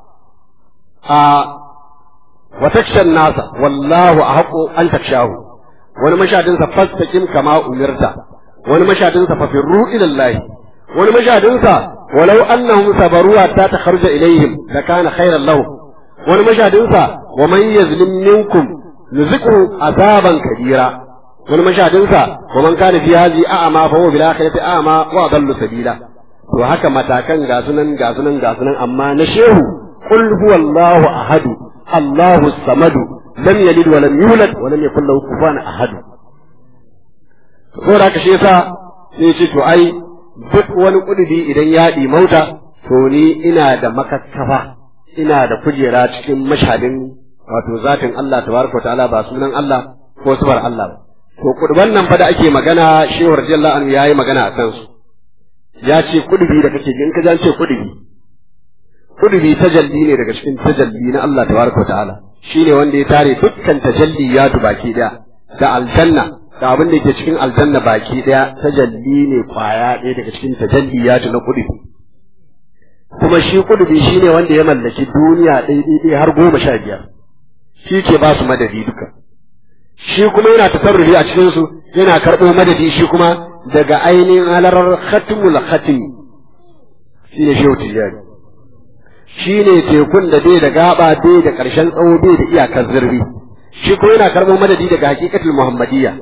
a wa takshan nasa wallahu ahqu an takshahu wani mashadinsa fastaqim kama umirta wani mashadinsa fa firru ila Allah wani mashadinsa walau annahum sabaru hatta takharuja ilaihim lakana khairan lahum wani mashadinsa wa man yazlim minkum nuziqu azaban kabira wani mashadinsa wa man kana fi hadhihi a'ma fa huwa bil akhirati a'ma wa adallu sabila to haka matakan ga sunan ga sunan ga sunan amma na shehu qul huwallahu ahadu allahu samadu lam yalid wa lam yulad wa lam yakul lahu kufuwan ahad saboda haka shi yasa sai ce to ai duk wani kududi idan ya mauta to ni ina da makakkafa ina da kujera cikin mashadin wato zatin Allah tabaraka wa ta'ala ba sunan Allah ko sifar Allah ba to kuduban nan fa da ake magana shehu radiyallahu anhu yayi magana a kansu ya ce kudubi da kake in ka ce kudubi kudubi tajalli ne daga cikin tajalli na Allah tabaraka wa ta'ala shine wanda ya tare dukkan tajalliyatu baki daya da aljanna da abin da ke cikin aljanna baki daya tajalli ne kwaya ɗaya daga cikin tajalliyatu na kudubi kuma shi kudubi shine wanda ya mallaki duniya ɗaya har goma sha biyar shi ke ba su madadi duka shi kuma yana tasarrufi a cikin su yana karɓo madadi shi kuma daga ainihin halarar khatmul khatim shi ne shehu tijjani shi ne tekun da bai da gaba bai da ƙarshen tsawo bai da iyakar zurfi shi kuma yana karɓo madadi daga hakikatul muhammadiyya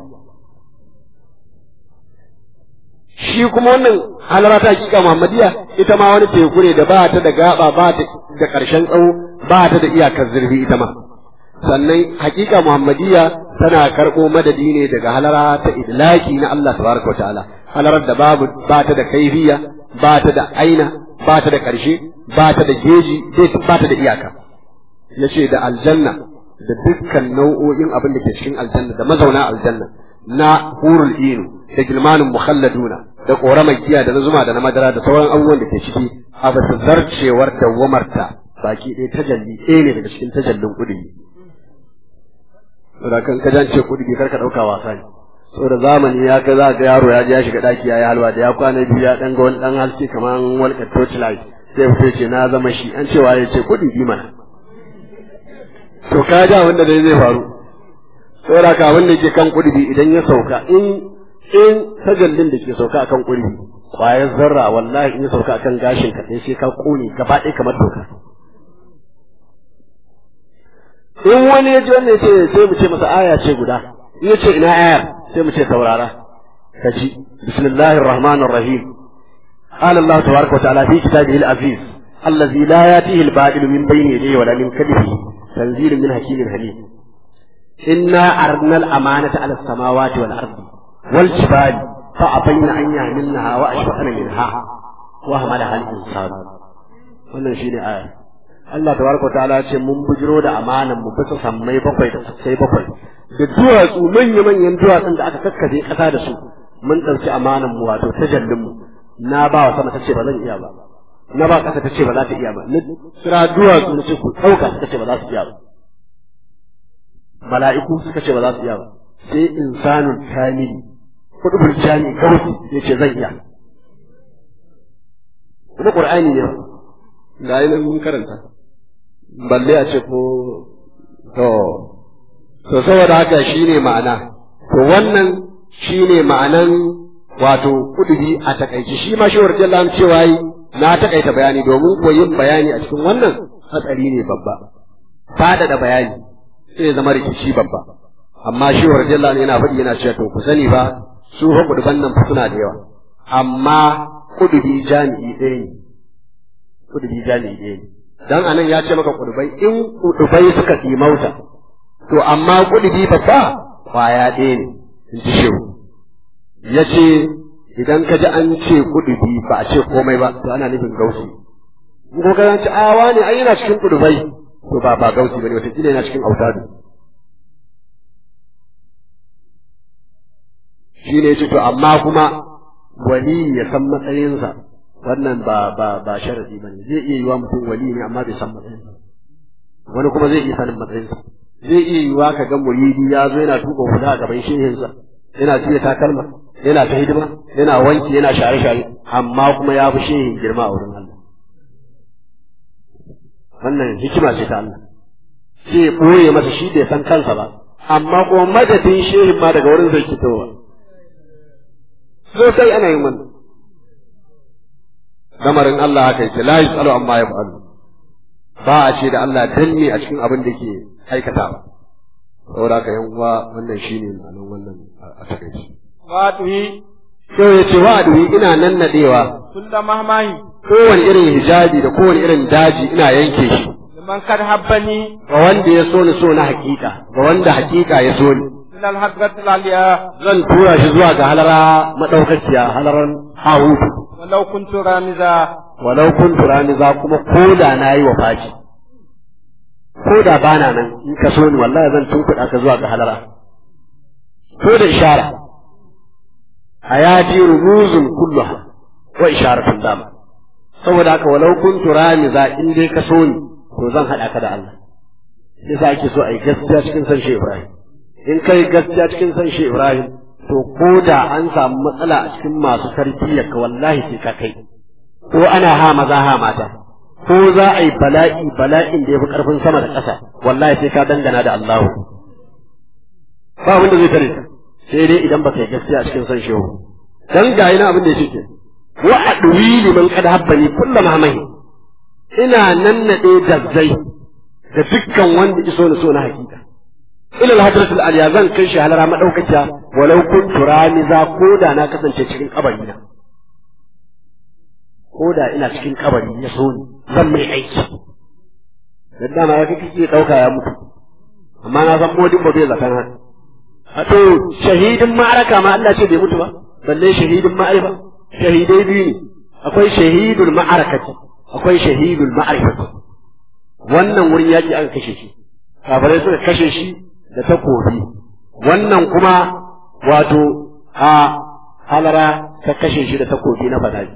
shi kuma wannan halara ta hakika muhammadiyya ita ma wani teku ne da ba ta da gaba ba ta da ƙarshen tsawo ba ta da iyakar zurfi ita ma sannan hakika muhammadiyya tana karɓo madadi ne daga halara ta idlaki na Allah tabaraka ta'ala halarar da babu ba ta da kaifiya ba ta da aina ba ta da ƙarshe ba ta da geji ba ta da iyaka yace da aljanna da dukkan nau'o'in abin da ke cikin aljanna da mazauna aljanna na hurul inu da gilmanin mukhalladuna da ƙoramar giya da na zuma da na madara da sauran abubuwan da ke ciki a bisa zarcewar dawwamarta baki ɗaya tajalli ɗaya ne daga cikin tajallin ƙudi saboda kan ka jance kuɗi kar ka ɗauka wasa ne saboda zamani ya kai za ga yaro ya je ya shiga ɗaki ya yi halwa da ya kwana biyu ya ɗan ga wani ɗan haske kamar walƙar torchlight sai fito ce na zama shi an cewa ya ce kuɗi bi mana to ka ja wanda dai zai faru saboda ka abin da ke kan kuɗi idan ya sauka in in tajallin da ke sauka akan kuɗi kwayar zarra wallahi in ya sauka akan gashin ka sai ka kone gaba ɗaya kamar doka in wani ya ji wannan ce sai mu ce masa aya ce guda in ya ce ina ayar sai mu ce saurara ka ji bismillahir rahmanir rahim قال الله تبارك وتعالى في كتابه العزيز الذي لا يأتيه الباطل من بين يديه ولا من خلفه تنزيل من حكيم حميد إنا أردنا الأمانة على السماوات والأرض والجبال fa abaina an yamilnaha wa ashfaqna minha wa hamalaha al-insan wannan shine aya Allah tabaraka wa ta'ala ce mun bujiro da amanan mu bisa sammai bakwai da sai bakwai da duwatsu manya manyan duwatsun da aka kakkaje kasa da su mun ɗauki amanan mu wato tajallin mu na ba wa sama tace ba zan iya ba na ba kasa tace ba za ta iya ba na kira duwatsu na ce ku ɗauka suka ce ba za su iya ba mala'iku suka ce ba za su iya ba sai insanun kamili kudubul jami gausi ya ce zan iya kuma qur'ani ne ga yi mun karanta balle a ce ko to to saboda haka shine ma'ana to wannan shine ma'anan wato kudubi a takaice shi ma shi warjallan cewa yi na takaita bayani domin koyin bayani a cikin wannan hatsari ne babba fadada bayani sai zama rikici babba amma shi warjallan yana faɗi yana cewa to ku sani ba su fa kuduban nan fa suna da yawa amma kudubi jami'i ɗaya ne kudubi jami'i ɗaya ne dan anan ya ce maka kudubai in kudubai suka mauta to amma kudubi babba kwaya ɗaya ne in ji shehu ya ce idan ka ji an ce kudubi ba a ce komai ba to ana nufin gausi in ko ka ci awa ne ai yana cikin kudubai to ba ba gausi bane wata yana cikin autadu shi ne ce to amma kuma wali ya san matsayinsa wannan ba ba ba sharadi bane zai iya yiwa mutum wali ne amma bai san matsayinsa wani kuma zai iya sanin matsayinsa zai iya yiwa ka ga muridi ya zo yana tuka huda a gaban shehinsa yana tuya takalma yana ta hidima yana wanki yana share share amma kuma ya fi shehin girma a wurin Allah wannan hikima ce ta Allah sai ya ɓoye masa shi bai san kansa ba amma kuma madadin shehin ma daga wurin zai fitowa sosai ana yin wannan lamarin Allah haka yake la yusalu amma yaf'alu ba a ce da Allah danne a cikin abin da ke aikatawa saboda haka yan uwa wannan shine ma'anar wannan a takaice Watuhi, sai ya ce wa'adi ina nan nadewa kulla mahmahi, kowane irin hijabi da kowane irin daji ina yanke shi liman kad habbani, ga wanda ya so ni so na hakika ga wanda hakika ya so ni ilal hadratil aliya, zan tura shi zuwa ga halara madaukakiya halaran hahutu walau kuntu ramiza, walau kun turani za kuma ko da na yi wa faci ko da bana nan in ka so ni wallahi zan tunkuɗa ka zuwa ga halara ko da ishara hayati rumuzun kulluha wa isharatun dama saboda haka walau kun turani za in dai ka so ni to zan haɗa ka da Allah yasa ake so a yi gaskiya cikin san shi Ibrahim in kai gaskiya cikin san shi Ibrahim to ko da an samu matsala a cikin masu tarbiyyar ka wallahi sai ka kai ko ana ha maza ha mata ko za a yi bala'i bala'in da ya fi ƙarfin sama da ƙasa wallahi sai ka dangana da Allahu ba wanda zai tare ka sai dai idan baka yi gaskiya a cikin san shehu dan ga ina abin da yake ke wa adwi liman qad habbani kullu mahmahi ina nannade dazzai da dukkan wanda iso na so na hakika ila al-hadratul aliya zan kai shi halara madaukakiya walau kuntu ramiza ko da na kasance cikin kabari na ko da ina cikin kabari ya so ni zan mai aiki dan dama ya kake dauka ya mutu amma na san modin ba bai zakan haka a to shahidin ma'araka ma Allah ce bai mutu ba balle shahidin ma'arifa shahidai biyu ne akwai shahidul ma'arakati akwai shahidul ma'arifati wannan wurin yaki aka kashe shi kafirai suka kashe shi da takobi wannan kuma wato a halara ta kashe shi da takobi na fadaji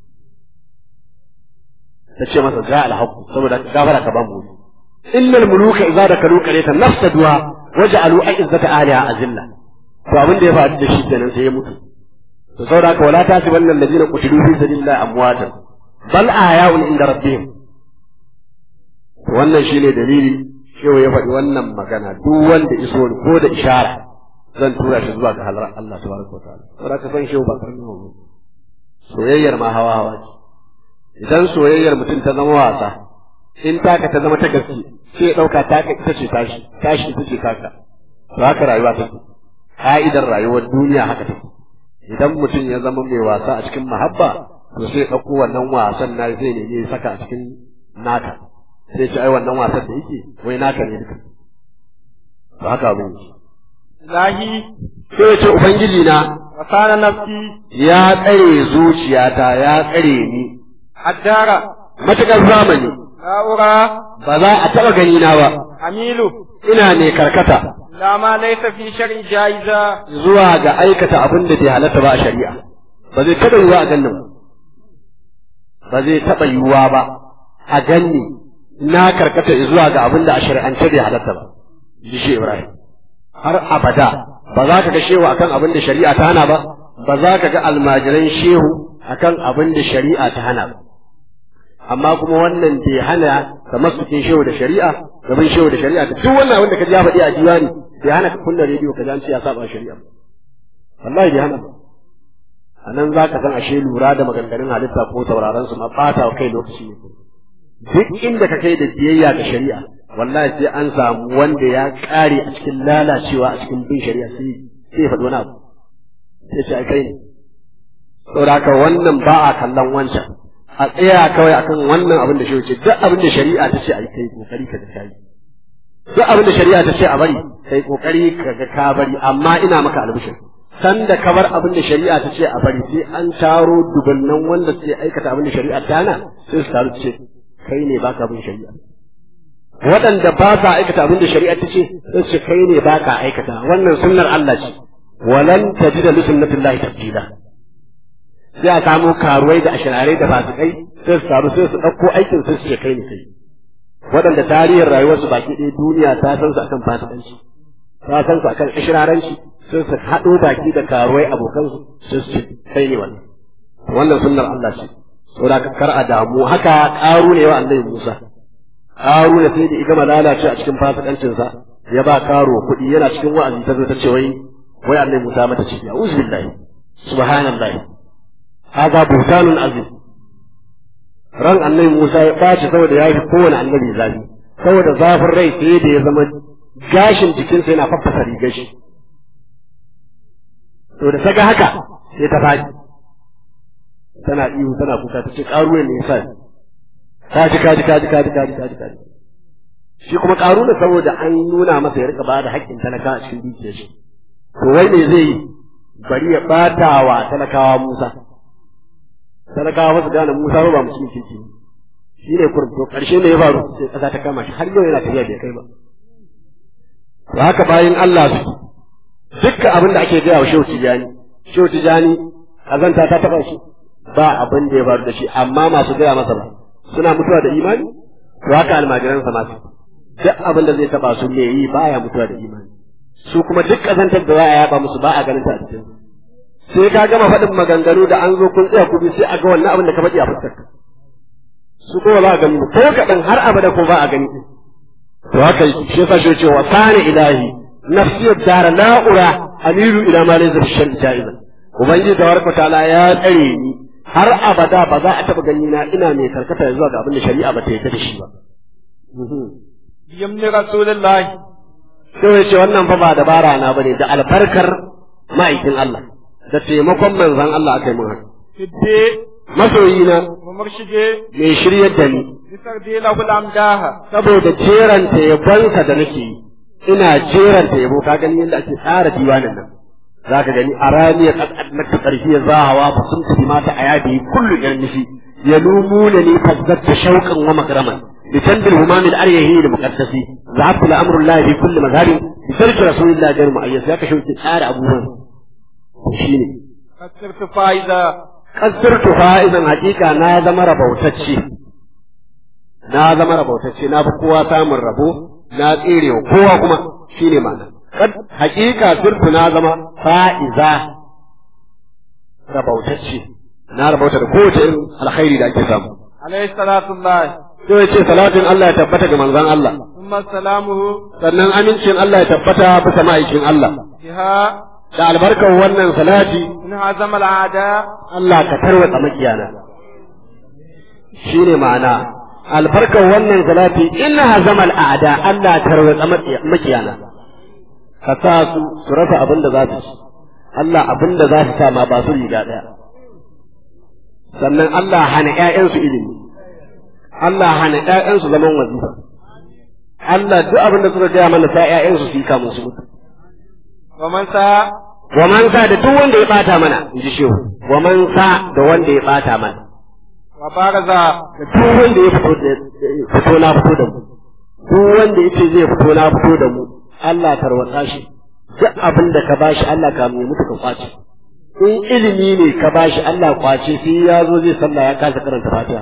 ta ce masa ja alhaqu saboda gafara ka bamu innal muluka idza dakalu qaryatan nafsaduha waj'alu a'izzata ahliha azilla to abin da ya faru da shi kenan sai ya mutu to saboda haka wala tasibanna alladhina qutilu fi sabilillahi amwatan bal ahya'un inda rabbihim wannan shine dalili shehu ya faɗi wannan magana duk wanda iso ko da ishara zan tura shi zuwa ga halar Allah tabaraka wa ta'ala saboda ka san shehu ba karni ba soyayyar ma hawa hawa ce idan soyayyar mutum ta zama wasa in taka ta zama ta gaske sai ya ɗauka taka ita ce tashi tashi ita ce taka to haka rayuwa take ka'idar rayuwar duniya haka take idan mutum ya zama mai wasa a cikin mahabba to sai ya ɗauko wannan wasan na zai ne ya saka a cikin naka sai ce ai wannan wasan da yake wai naka ne duka to haka abin yake lahi, sai ya ce ubangiji na وصان نفسي ya tsare zuciyata ya tsare ni الدار matukar zamani لا أرى ba za a taɓa gani na ba أميل ina ne karkata لا ما ليس في شرع جائزة zuwa ga aikata abin da bai halatta ba a shari'a ba zai taɓa yiwuwa a gannin ba zai taɓa yiwuwa ba a ganni na karkata zuwa ga abin da a shari'ance bai halatta ba ji shi Ibrahim har abada ba za ka ga shehu akan abin da shari'a ta hana ba ba za ka ga almajiran shehu akan abin da shari'a ta hana ba amma kuma wannan bai hana ka masukin shehu da shari'a gaban shehu da shari'a duk wannan abin da ka ji ya faɗi a diwani bai hana ka kunna rediyo ka ji an ce ya saba shari'a wallahi bai hana ba a nan za ka san ashe lura da maganganun halitta ko sauraron su ma ɓata wa kai lokaci ne duk inda ka kai da biyayya ga shari'a wallahi sai an samu wanda ya ƙare a cikin lalacewa a cikin bin shari'a sai sai ya faɗi wani abu sai ce ai kai ne saboda haka wannan ba a kallon wancan a tsaya kawai akan wannan abin da shi wuce duk abin da shari'a ta ce a yi kai kokari ka ga kai duk abin da shari'a ta ce a bari kai kokari ka ga ka bari amma ina maka albishir san da ka bar abin da shari'a ta ce a bari sai an taro dubannan wanda suke aikata abin da shari'a ta hana sai su taru su ce kai ne baka bin shari'a waɗanda ba sa aikata abin da shari'a ta ce sai su ce kai ne baka aikata wannan sunnar Allah ce walan tajida li sunnatillahi tabdila sai a samu karuwai da ashirarai da fasikai sai su taru sai su ɗauko aikin sai su ce kai ne kai waɗanda tarihin rayuwarsu baki ɗaya duniya ta san su akan fasikanci ta san su akan ashiraranci sai su haɗo baki da karuwai abokansu sai su ce kai ne wannan wannan sunnar Allah ce saboda ka kar a damu haka ƙaru ne wa annabi Musa ƙaru ne sai da igama lalace a cikin fasikancinsa ya ba karo kuɗi yana cikin wa'azi ta zo ta ce wai wai annabi Musa mata ciki a'udhu billahi subhanallahi هذا بهتان عظيم ran annabi Musa ya ɓaci saboda ya fi kowane annabi zafi saboda zafin rai sai da ya zama gashin jikinsa yana faffasa rigar shi to da ta ga haka sai ta faɗi tana ihu tana kuka ta ce ƙaruwa ne yasa kaji kaji kaji kaji kaji kaji kaji shi kuma ƙaruna saboda an nuna masa ya rika ba da haƙƙin talaka a cikin dukiyar shi to wai me zai yi bari ya ɓata wa talakawa Musa talakawa ba su gane Musa ba musulmi kirki shi ne kurum to ƙarshe ne ya faru sai ƙasa ta kama shi har yau yana tafiya bai kai ba to haka bayan Allah su dukkan abin da ake gaya wa Shehu Tijani Shehu Tijani kazanta ta taɓa shi ba abin da ya faru da shi amma masu gaya masa ba suna mutuwa da imani to haka almajiransa masu duk abin da zai taɓa su me yi baya mutuwa da imani su kuma duk kazantar da za a yaba musu ba a ganin ta a cikin sai ka gama faɗin maganganu da an zo kun tsaya kuɗi sai a ga wannan abin da ka faɗi a fuskarka su kuma ba a gani ko kaɗan har abada ko ba a gani to haka shi yasa shi cewa sani ilahi nafsi dara la'ura amiru ila ma laysa bi shar'i ja'iza ubangiji tabaraka ta'ala ya tsare ni har abada ba za a taɓa gani na ina mai karkata zuwa ga abin da shari'a ba ta yarda da shi ba yamni rasulullahi sai ya ce wannan fa ba dabara na bane da albarkar ma'aikin Allah da taimakon manzon Allah aka yi mun haka fidde masoyina wa murshide mai shiryar da ni bisar de lahu lamdaha saboda jeranta yabonsa da nake yi ina jeranta yabo ka gani yadda ake tsara diwanin nan za ka gani a raniya ƙasƙar ƙarfi ya zahawa ba sun tafi mata a yadi kullu yan nishi ya lumuna ni fazzatta shauƙan wa makraman bi tanbil humamil aryahi da muqaddasi zahabtu la amru llahi fi kulli mazhabin bi tarki rasulillahi ghayr mu'ayyas ya ka shauƙi tsara abubuwan shine kasirtu fa'iza kasirtu fa'izan hakika na zama rabautacce na zama rabautacce na fi kowa samun rabo na tsere wa kowa kuma shine ma'ana kad hakika sirtu na zama fa'iza rabautacce na rabauta da kowace irin alkhairi da ake samu alayhi salatu llahi sai ya ce salatin Allah ya tabbata ga manzon Allah thumma salamuhu sannan amincin Allah ya tabbata bisa ma'aikin Allah biha da albarkar wannan salati in hazama al'ada Allah ka tarwatsa makiyana shine ma'ana albarkar wannan salati inna hazama al'ada Allah tarwatsa makiyana ka sa su su rasa abin da za su ci Allah abin da za su sa ma ba su riga daya sannan Allah hana ƴaƴansu ilimi Allah hana ƴaƴansu zaman wazifa Allah duk abin da suka gaya mana sa ƴaƴansu su yi kamun su mutu wa man sa wa man sa da duk wanda ya bata mana in ji shehu wa man sa da wanda ya bata mana wa baraza da duk wanda ya fito da fito na fito da mu duk wanda ya ce zai fito na fito da mu Allah tarwatsa shi duk abin da ka bashi Allah ka mu mutu ka kwace in ilimi ne ka bashi Allah kwace sai ya zo zai sallah ya kasa karanta Fatiha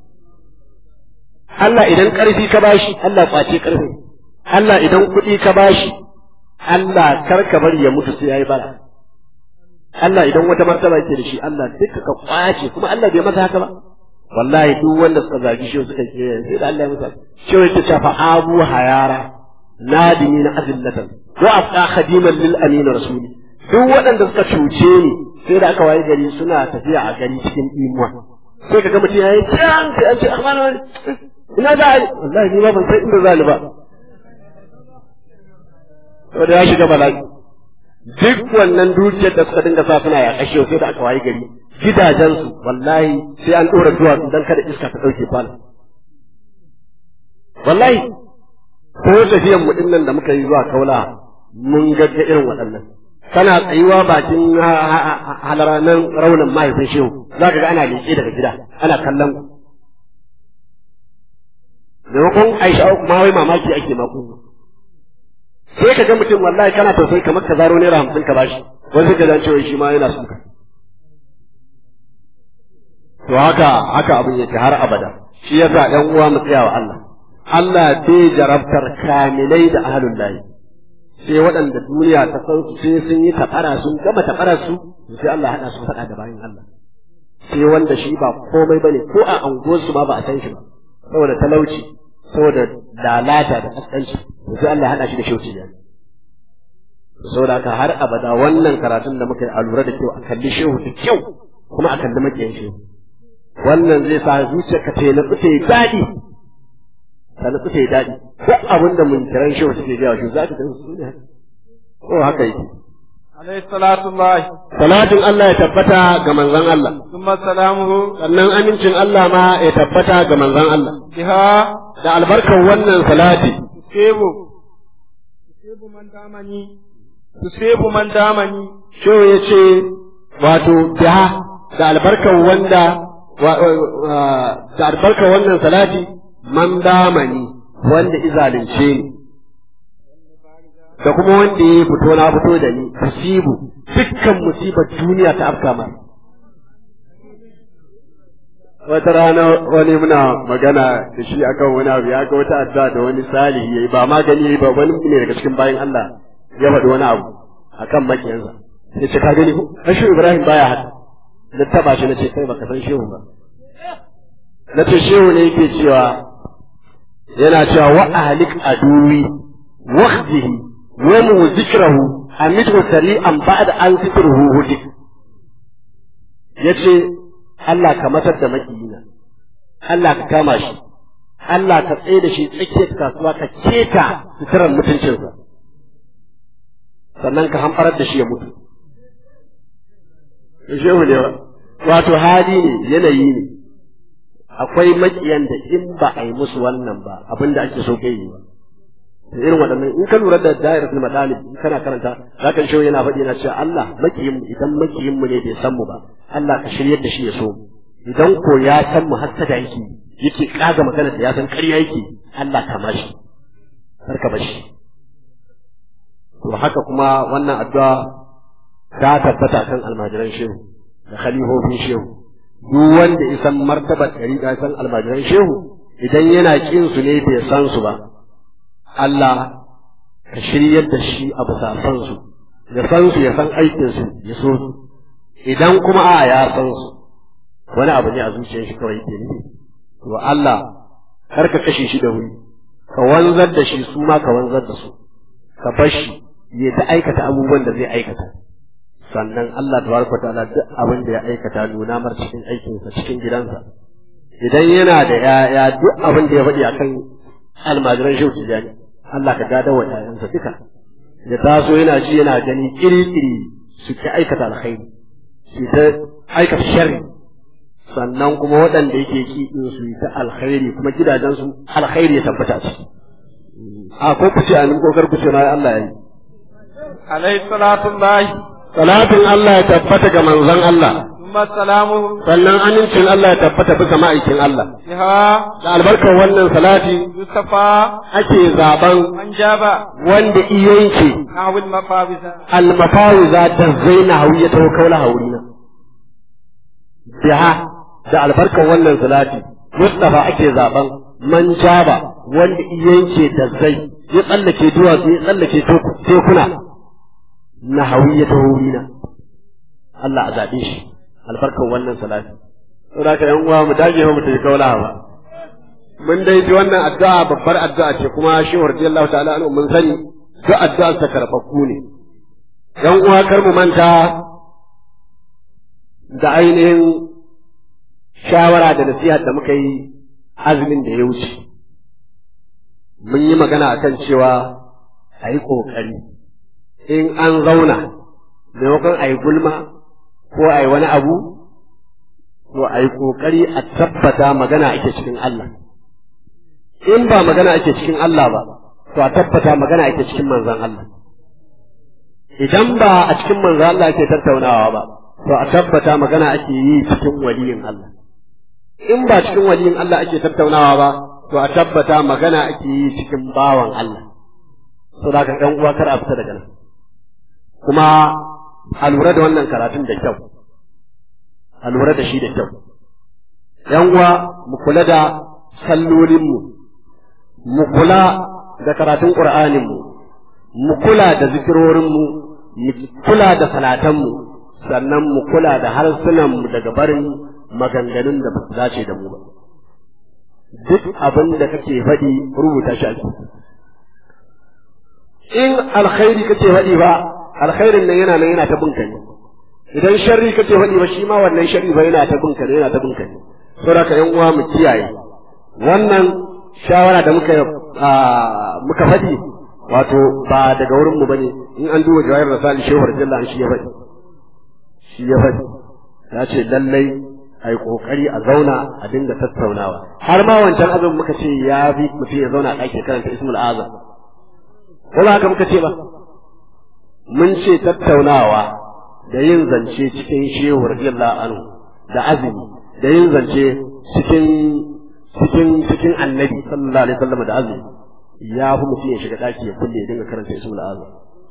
Allah idan ƙarfi ka bashi Allah kwace ƙarfi Allah idan kuɗi ka bashi Allah kar ka bari ya mutu sai yayi bara Allah idan wata martaba yake da shi Allah duka ka kwace kuma Allah bai masa haka ba wallahi duk wanda suka zagi shi suka ke sai da Allah ya masa shi yake cewa fa abu hayara nadimi na azillatan wa abqa khadiman lil amin rasuli duk waɗanda suka cuce ni sai da aka waye gari suna tafiya a gari cikin imuwa sai ka ga mutum yayi can sai an ce amana ina za a wallahi ni ba ban san inda za ni ba saboda ya shiga bala'i duk wannan dukiyar da suka dinga sa suna ya kashe sai da aka waye gari gidajensu wallahi sai an ɗora duwatsu don kada iska ta ɗauke kwana wallahi ko tafiyan mu nan da muka yi zuwa kaula mun ga irin waɗannan kana tsayuwa bakin halaranan raunin mahaifin shehu za ka ga ana leƙe daga gida ana kallon ku maimakon aisha ma wai mamaki ake maku sai ka ga mutum wallahi kana tausayi kamar ka zaro naira hamsin ka bashi wani sai ka zan cewa shi ma yana suka to haka haka abin yake har abada shi yasa ɗan uwa mu tsaya wa Allah Allah bai jarabtar kamilai da ahlul lahi sai waɗanda duniya ta san su sai sun yi tabara sun gama tabarar su sai Allah haɗa su faɗa da bayan Allah sai wanda shi ba komai bane ko a anguwar su ma ba a san shi ba saboda talauci saboda lalata da kaskanci sai Allah haɗa shi da shauki ne saboda haka har abada wannan karatun da muka yi a lura da kyau a kalli shehu da kyau kuma a kalli makiyan shehu wannan zai sa zuciyarka ta yi natsu ta yi daɗi ta natsu ta yi daɗi duk abin da mun kiran shehu suke gaya shi za ka gan su ne ko haka yake alayhi salatu Allah salatin Allah ya tabbata ga manzon Allah thumma salamuhu sannan amincin Allah ma ya tabbata ga manzon Allah biha da albarkar wannan salati tusebu tusebu man damani tusebu man damani shehu ya ce wato biha da albarkar wanda da albarkar wannan salati man damani wanda izalince ni da kuma wanda ya fito na fito da ni musibu dukkan musibar duniya ta afka mai wata rana wani muna magana da shi akan wani abu ya ga wata addu'a da wani salihi yayi ba magani yayi ba wani ne daga cikin bayan Allah ya faɗi wani abu akan makiyansa ya ce ka gani ko ashe Ibrahim baya haka na taba shi nace kai baka san shehu ba nace shehu ne yake cewa yana cewa wa ahlik aduwi waqdihi wa mu zikrahu amitu sari'an ba'da an zikruhu hudik yace Allah ka matar da makiyina Allah ka kama shi Allah ka tsaye da shi tsakiyar kasuwa ka keta suturar mutuncinsa sannan ka hamfarar da shi ya mutu shehu ne wato hali ne yanayi ne akwai makiyan da in ba a yi musu wannan ba abin da ake so kai yi ba irin waɗannan in ka lura da dairatul madalib in kana karanta zaka shi yana faɗi yana cewa Allah makiyin mu idan makiyin mu ne bai san mu ba Allah ka shiryar da shi ya so mu idan ko ya san mu hasada yake yake kaga magana da ya san ƙarya yake Allah ka mashi ka bashi to haka kuma wannan addu'a ta tabbata kan almajiran shehu da khalifofin shehu duk wanda isan martabar ɗariƙa san almajiran shehu idan yana ƙin su ne bai san su ba Allah ka shiryar da shi a bisa san su ya san su ya san aikin su ya so su idan kuma a ya san su wani abu ne a zuciyar shi kawai ke nufi to Allah kar ka kashe shi da wuri ka wanzar da shi su ma ka wanzar da su ka bar shi ya ta aikata abubuwan da zai aikata sannan Allah tabaraka ta'ala duk abin da ya aikata nuna mar cikin aikinsa cikin gidansa idan yana da yaya duk abin da ya faɗi akan almajiran shehu tijani Allah ka gada wa ƴaƴansa duka ya taso yana ji yana gani kiri-kiri su ki aikata alkhairi su ta aikata sharri sannan kuma waɗanda yake ki din su ta alkhairi kuma gidajensu alkhairi ya tabbata ciki a ko kuce a nan kokar kuce na Allah ya yi alayhi salatu Allah salatin Allah ya tabbata ga manzon Allah ثم السلام sannan amincin Allah ya tabbata bisa ma'aikin Allah بها da albarkar wannan salati يصطفى ake zaben من جاب wanda iyanke نحو المفاوز almafawiza da zaina hawiya ta kaula haurina biha da albarkar wannan salati Mustafa ake zaben man jaba wanda iyanke da zai ya tsallake duwatsu ya tsallake tekuna na hawiya ta haurina Allah a zaɓe shi albarkar wannan salati saboda haka yan uwa mu dage mu tafi kaula ba mun dai ji wannan addu'a babbar addu'a ce kuma shi radiyallahu ta'ala anhu mun sani duk addu'a ta karɓaɓɓu ne yan uwa kar mu manta da ainihin shawara da nasiha da muka yi azumin da ya wuce mun yi magana akan cewa a yi ƙoƙari in an zauna maimakon a yi gulma ko a yi wani abu to a yi ƙoƙari a tabbata magana ake cikin Allah in ba magana ake cikin Allah ba to a tabbata magana ake cikin manzan Allah idan ba a cikin manzan Allah ake tattaunawa ba to a tabbata magana ake yi cikin waliyin Allah in ba cikin waliyin Allah ake tattaunawa ba to a tabbata magana ake yi cikin bawan Allah to da ka ɗan uwa kar a fita daga nan kuma a lura da wannan karatun da kyau a lura da shi da kyau yan uwa mu kula da sallolinmu mu kula da karatun ƙur'aninmu mu kula da zikirorinmu mu kula da salatanmu sannan mu kula da harsunanmu daga barin maganganun da ba su dace da mu ba duk abin da kake faɗi rubuta shi ake in alkhairi kake faɗi ba alkhairin nan yana nan yana ta binka ne idan sharri kake faɗi ba shi ma wannan sharri ba yana ta binka ne yana ta binka ne saboda ka yan uwa mu kiyaye wannan shawara da muka muka faɗi wato ba daga wurin mu bane in an duba jawahir rasali shehu radiyallahu shi ya faɗi shi ya faɗi ya ce lallai a yi ƙoƙari a zauna a dinga tattaunawa har ma wancan abin muka ce ya fi mutum ya zauna a ɗaki karanta ismul azam ko ba haka muka ce ba mun ce tattaunawa da yin zance cikin shehu radiyallahu anhu da azumi da yin zance cikin cikin cikin annabi sallallahu alaihi wasallam da azumi ya fi mutum ya shiga daki ya kulle ya dinga karanta ismul azam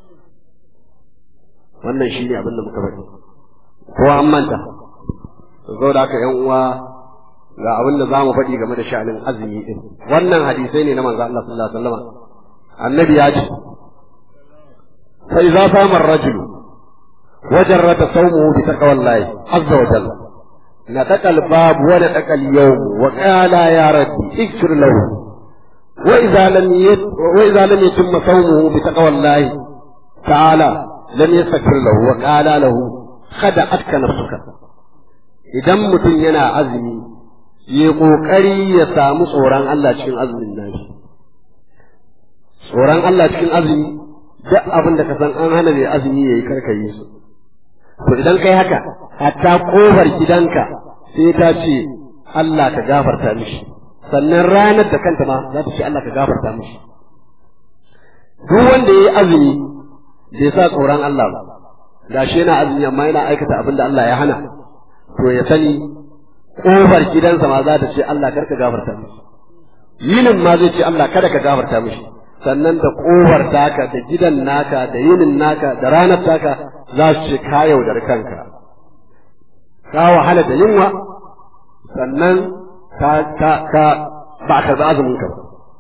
wannan shine abin da muka faɗi ko an manta zo da haka yan uwa ga abin da zamu faɗi game da sha'anin azumi din wannan hadisai ne na manzo Allah sallallahu alaihi wasallam annabi ya ce fa idza fama ar-rajulu وجرد صومه بتقوى الله عز وجل نتقى الباب ونتقى اليوم وقال يا ربي اغفر له وإذا لم يت وإذا لم يتم صومه بتقوى الله تعالى لم يستغفر له وقال له خدعتك نفسك idan mutum yana azumi ya ƙoƙari ya samu tsoron Allah cikin azumin nashi tsoron Allah cikin azumi duk abin da ka san an hana mai azumi yayi karkayi su to idan kai haka hatta kofar gidanka sai ta ce Allah ka gafarta mishi sannan ranar da kanta ma za ta ce Allah ka gafarta mishi duk wanda yayi azumi bai sa tsoron Allah ba gashi yana azumi amma yana aikata abin da Allah ya hana to ya sani kofar gidansa ma za ta ce Allah kar ka gafarta mishi yinin ma zai ce Allah kada ka gafarta mishi sannan da kofar taka da gidan naka da yinin naka da ranar taka za su ce ka yaudar kanka ka wahala da yunwa sannan ka ka ka ba ka za azumin ka ba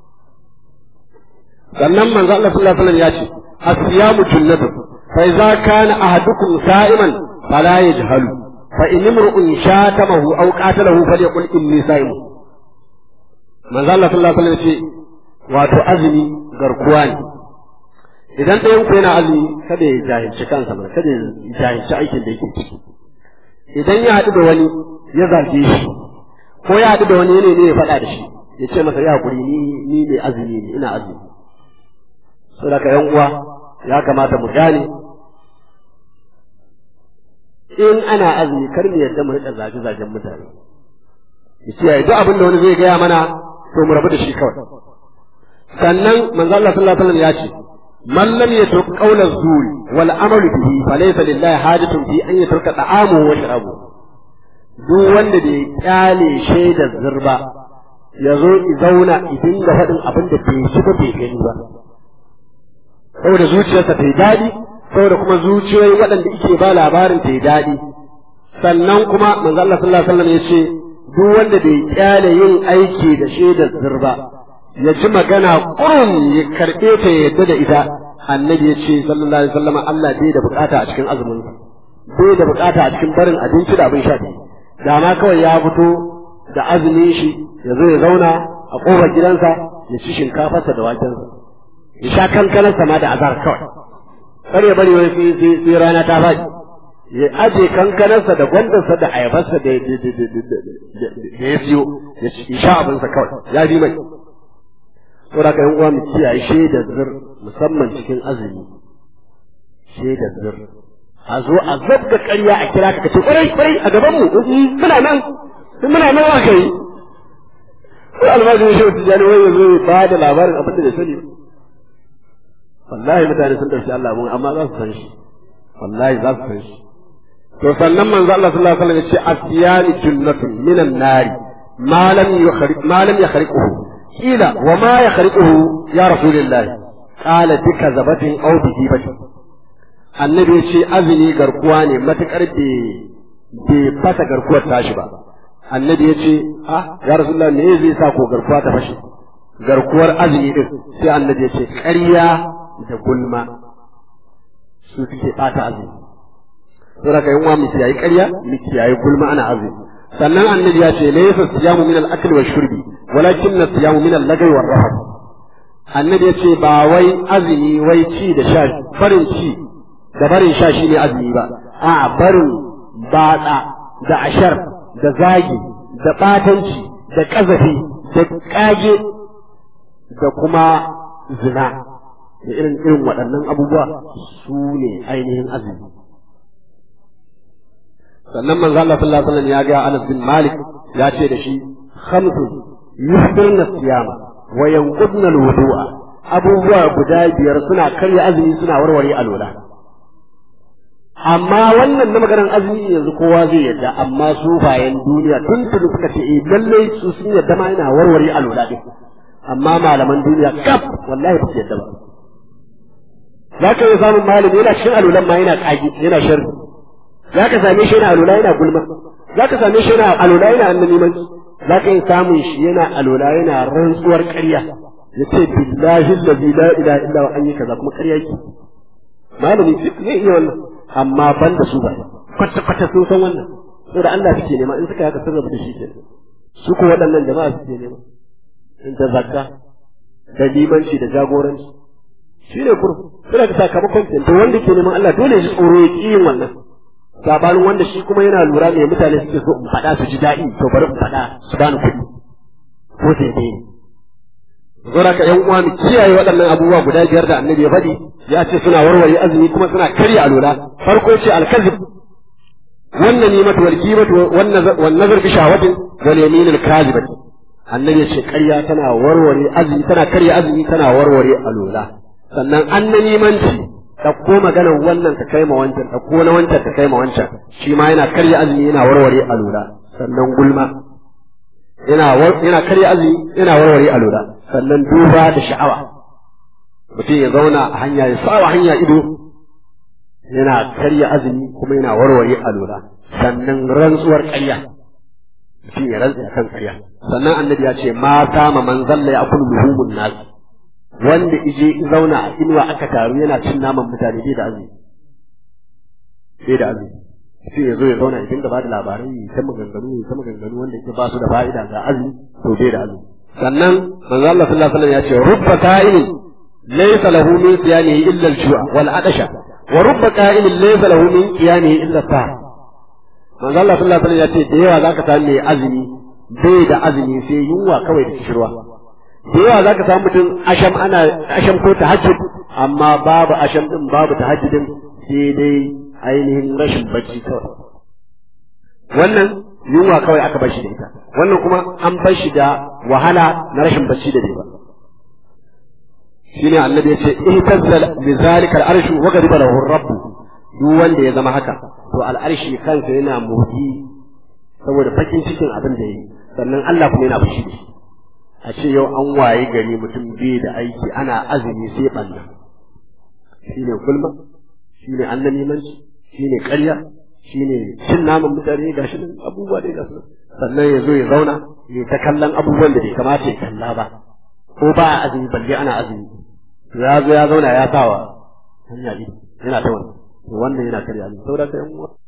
sannan manzo Allah sallallahu alaihi wasallam ya ce as-siyamu junnatun fa idza kana ahadukum sa'iman fala yajhalu fa in imru'un shatamahu aw qatalahu falyaqul inni sa'im manzo Allah sallallahu alaihi wasallam ya ce wato azumi garkuwa ne idan ɗayan ku yana azumi kada ya jahilci kansa ba kada ya jahilci aikin da yake ciki idan ya haɗu da wani ya zarge shi ko ya haɗu da wani ne ne ya faɗa da shi ya ce masa ya hakuri ni ni ne azumi ne ina azumi saboda ka yan uwa ya kamata mu gane in ana azumi kar mu yarda mu riƙa zage zagen mutane ya ce duk abin da wani zai gaya mana to mu rabu da shi kawai sannan manzo Allah sallallahu alaihi wasallam ya ce man lam yatruk qawla zuri wal amalu bihi falaysa lillahi hajatun fi an yatruka ta'amuhu wa sharabuhu duk wanda bai kyale shaidar zurba ya zo i zauna i dinga faɗin abin da bai ci ba bai gani ba saboda zuciyarsa ta yi daɗi saboda kuma zuciyoyin waɗanda ike ba labarin ta yi daɗi sannan kuma manzo Allah sallallahu alaihi wasallam ya ce duk wanda bai kyale yin aiki da shaidar zurba ya ji magana kurum ya karɓe ta ya yadda da ita annabi ya ce sallallahu alaihi wasallam Allah bai da bukata a cikin azumin bai da bukata a cikin barin abinci da abin sha da ma kawai ya fito da azumin shi ya zo ya zauna a kofar gidansa ya ci shinkafarsa da wakensa ya sha kankanarsa ma da azar kawai kar ya bari wai sai rana ta faɗi ya aje kankanarsa da gwandarsa da ayabarsa da ya siyo ya sha abinsa kawai ya fi mai saboda ka yan uwa mu kiyaye shaidar zir musamman cikin azumi shaidar zir a zo a zabga ƙarya a kira ka kace kwarai kwarai a gaban mu muna nan muna nan aka yi ko almajin shi wata jani wai yazo ya ba da labarin abin da bai sani wallahi mutane sun ɗauki Allah mun amma za su san shi wallahi za su san shi to sannan manzo Allah sallallahu alaihi wasallam ya ce asiyani junnatun minan nari ma lam yukhriq ma lam yakhriquhu qila wa ma yakhriquhu ya rasulullahi qala bika zabatin aw bi hibatin annabi ya ce azumi garkuwa ne matukar bai fasa garkuwar tashi ba annabi ya ce ah ya rasulullah me zai sa ko garkuwa ta fashe garkuwar azumi din sai annabi ya ce ƙarya da gulma su suke ɓata azumi saboda kai uwa mu kiyayi ƙarya mu kiyayi gulma ana azumi sannan annabi ya ce laysa siyamu min al-akli wa shurbi walakin siyamu min al-lagwi wa rafath annabi ya ce ba wai azumi wai ci da sha farin ci da barin sha shi ne azumi ba a barin batsa da ashar da zagi da batanci da ƙazafi da ƙage da kuma zina da irin irin waɗannan abubuwa su ne ainihin azumi sannan manzo Allah sallallahu alaihi wasallam ya ga Anas bin Malik ya ce da shi khamsun yusbirna siyama wa yanqudna alwudu'a abubuwa guda biyar suna karya azumi suna warware alwala amma wannan na maganar azumi yanzu kowa zai yadda amma su bayan duniya tun tuni suka ce eh lalle su sun yadda ma ina warware alwala din amma malaman duniya kaf wallahi ba su yadda ba za ka yi samun malami yana cikin alulan ma yana kagi yana sharri za ka same shi yana alula yana gulma za ka same shi yana alula yana annabimanci za ka yi samun shi yana alula yana rantsuwar ƙarya ya ce billahi allazi la ilaha illa wa an yi kaza kuma ƙarya yake malami zai iya wannan amma ban da su ba kwata kwata sun san wannan saboda Allah suke nema in suka haka sun rabu da shi ke su ko waɗannan jama'a suke nema in ta zakka da limanci da jagoranci shi ne kurfu suna da sakamakon to wanda ke neman Allah dole shi tsoro ya ƙi yin wannan sabanin wanda shi kuma yana lura me mutane suke so in faɗa su ji daɗi to bari in faɗa su bani kuɗi ko sai dai ne Zora ka ‘yan uwa mu kiyaye waɗannan abubuwa guda biyar da annabi ya faɗi ya ce suna warware azumi kuma suna karya alola farko ce alkazib wannan ni mata wal gibatu wan nazar bi shahawatin wal yamin al kazibati annabi ya ce karya tana warware azumi tana karya azumi tana warware alola sannan annanimanci ɗauko maganar wannan ka kai ma wancan ɗauko na wancan ka kai ma wancan shi ma yana karya azumi yana warware alola sannan gulma yana yana karya azumi yana warware alola sannan duba da sha'awa mutum ya zauna a hanya ya sawa hanya ido yana karya azumi kuma yana warware alola sannan rantsuwar ƙarya mutum ya rantsa kan ƙarya sannan annabi ya ce ma sama man zalla ya akulu luhumun nas wanda ije zauna a inuwa aka taru yana cin naman mutane bai da azumi bai da azumi sai ya zo ya zauna ya dinga ba da labarai ya ta maganganu ya ta maganganu wanda yake ba su da fa'ida ga azumi to bai da azumi sannan manzo Allah sallallahu alaihi wasallam ya ce rubba qa'imin laysa lahu min siyamihi illa al-ju'a wal adasha wa rubba qa'imin laysa lahu min qiyamihi illa as manzo Allah sallallahu alaihi wasallam ya ce da yawa zaka samu mai azumi bai da azumi sai yunwa kawai da kishirwa da yawa zaka samu mutum asham ana asham ko tahajjud amma babu asham din babu tahajjudin sai dai ainihin rashin bacci kawai wannan yunwa kawai aka bar shi da ita wannan kuma an bar shi da wahala na rashin bacci da ba shine annabi ya ce ihtazzal bi zalika al-arshu wa ghadiba lahu rabb duk wanda ya zama haka to al-arshi kansa yana motsi saboda fakin cikin abin da yi sannan Allah kuma yana fushi da shi a ce yau an waye gari mutum bai da aiki ana azumi sai banna shine gulma shine annamimanci shine ƙarya shine cin naman mutane gashi nan abubuwa da gasu sannan ya zo ya zauna ya ta kallon abubuwan da bai kamata ya kalla ba ko ba a azumi balle ana azumi ya zo ya zauna ya sawa hanya yana ta wannan to wannan yana karya ne saboda ka yan uwa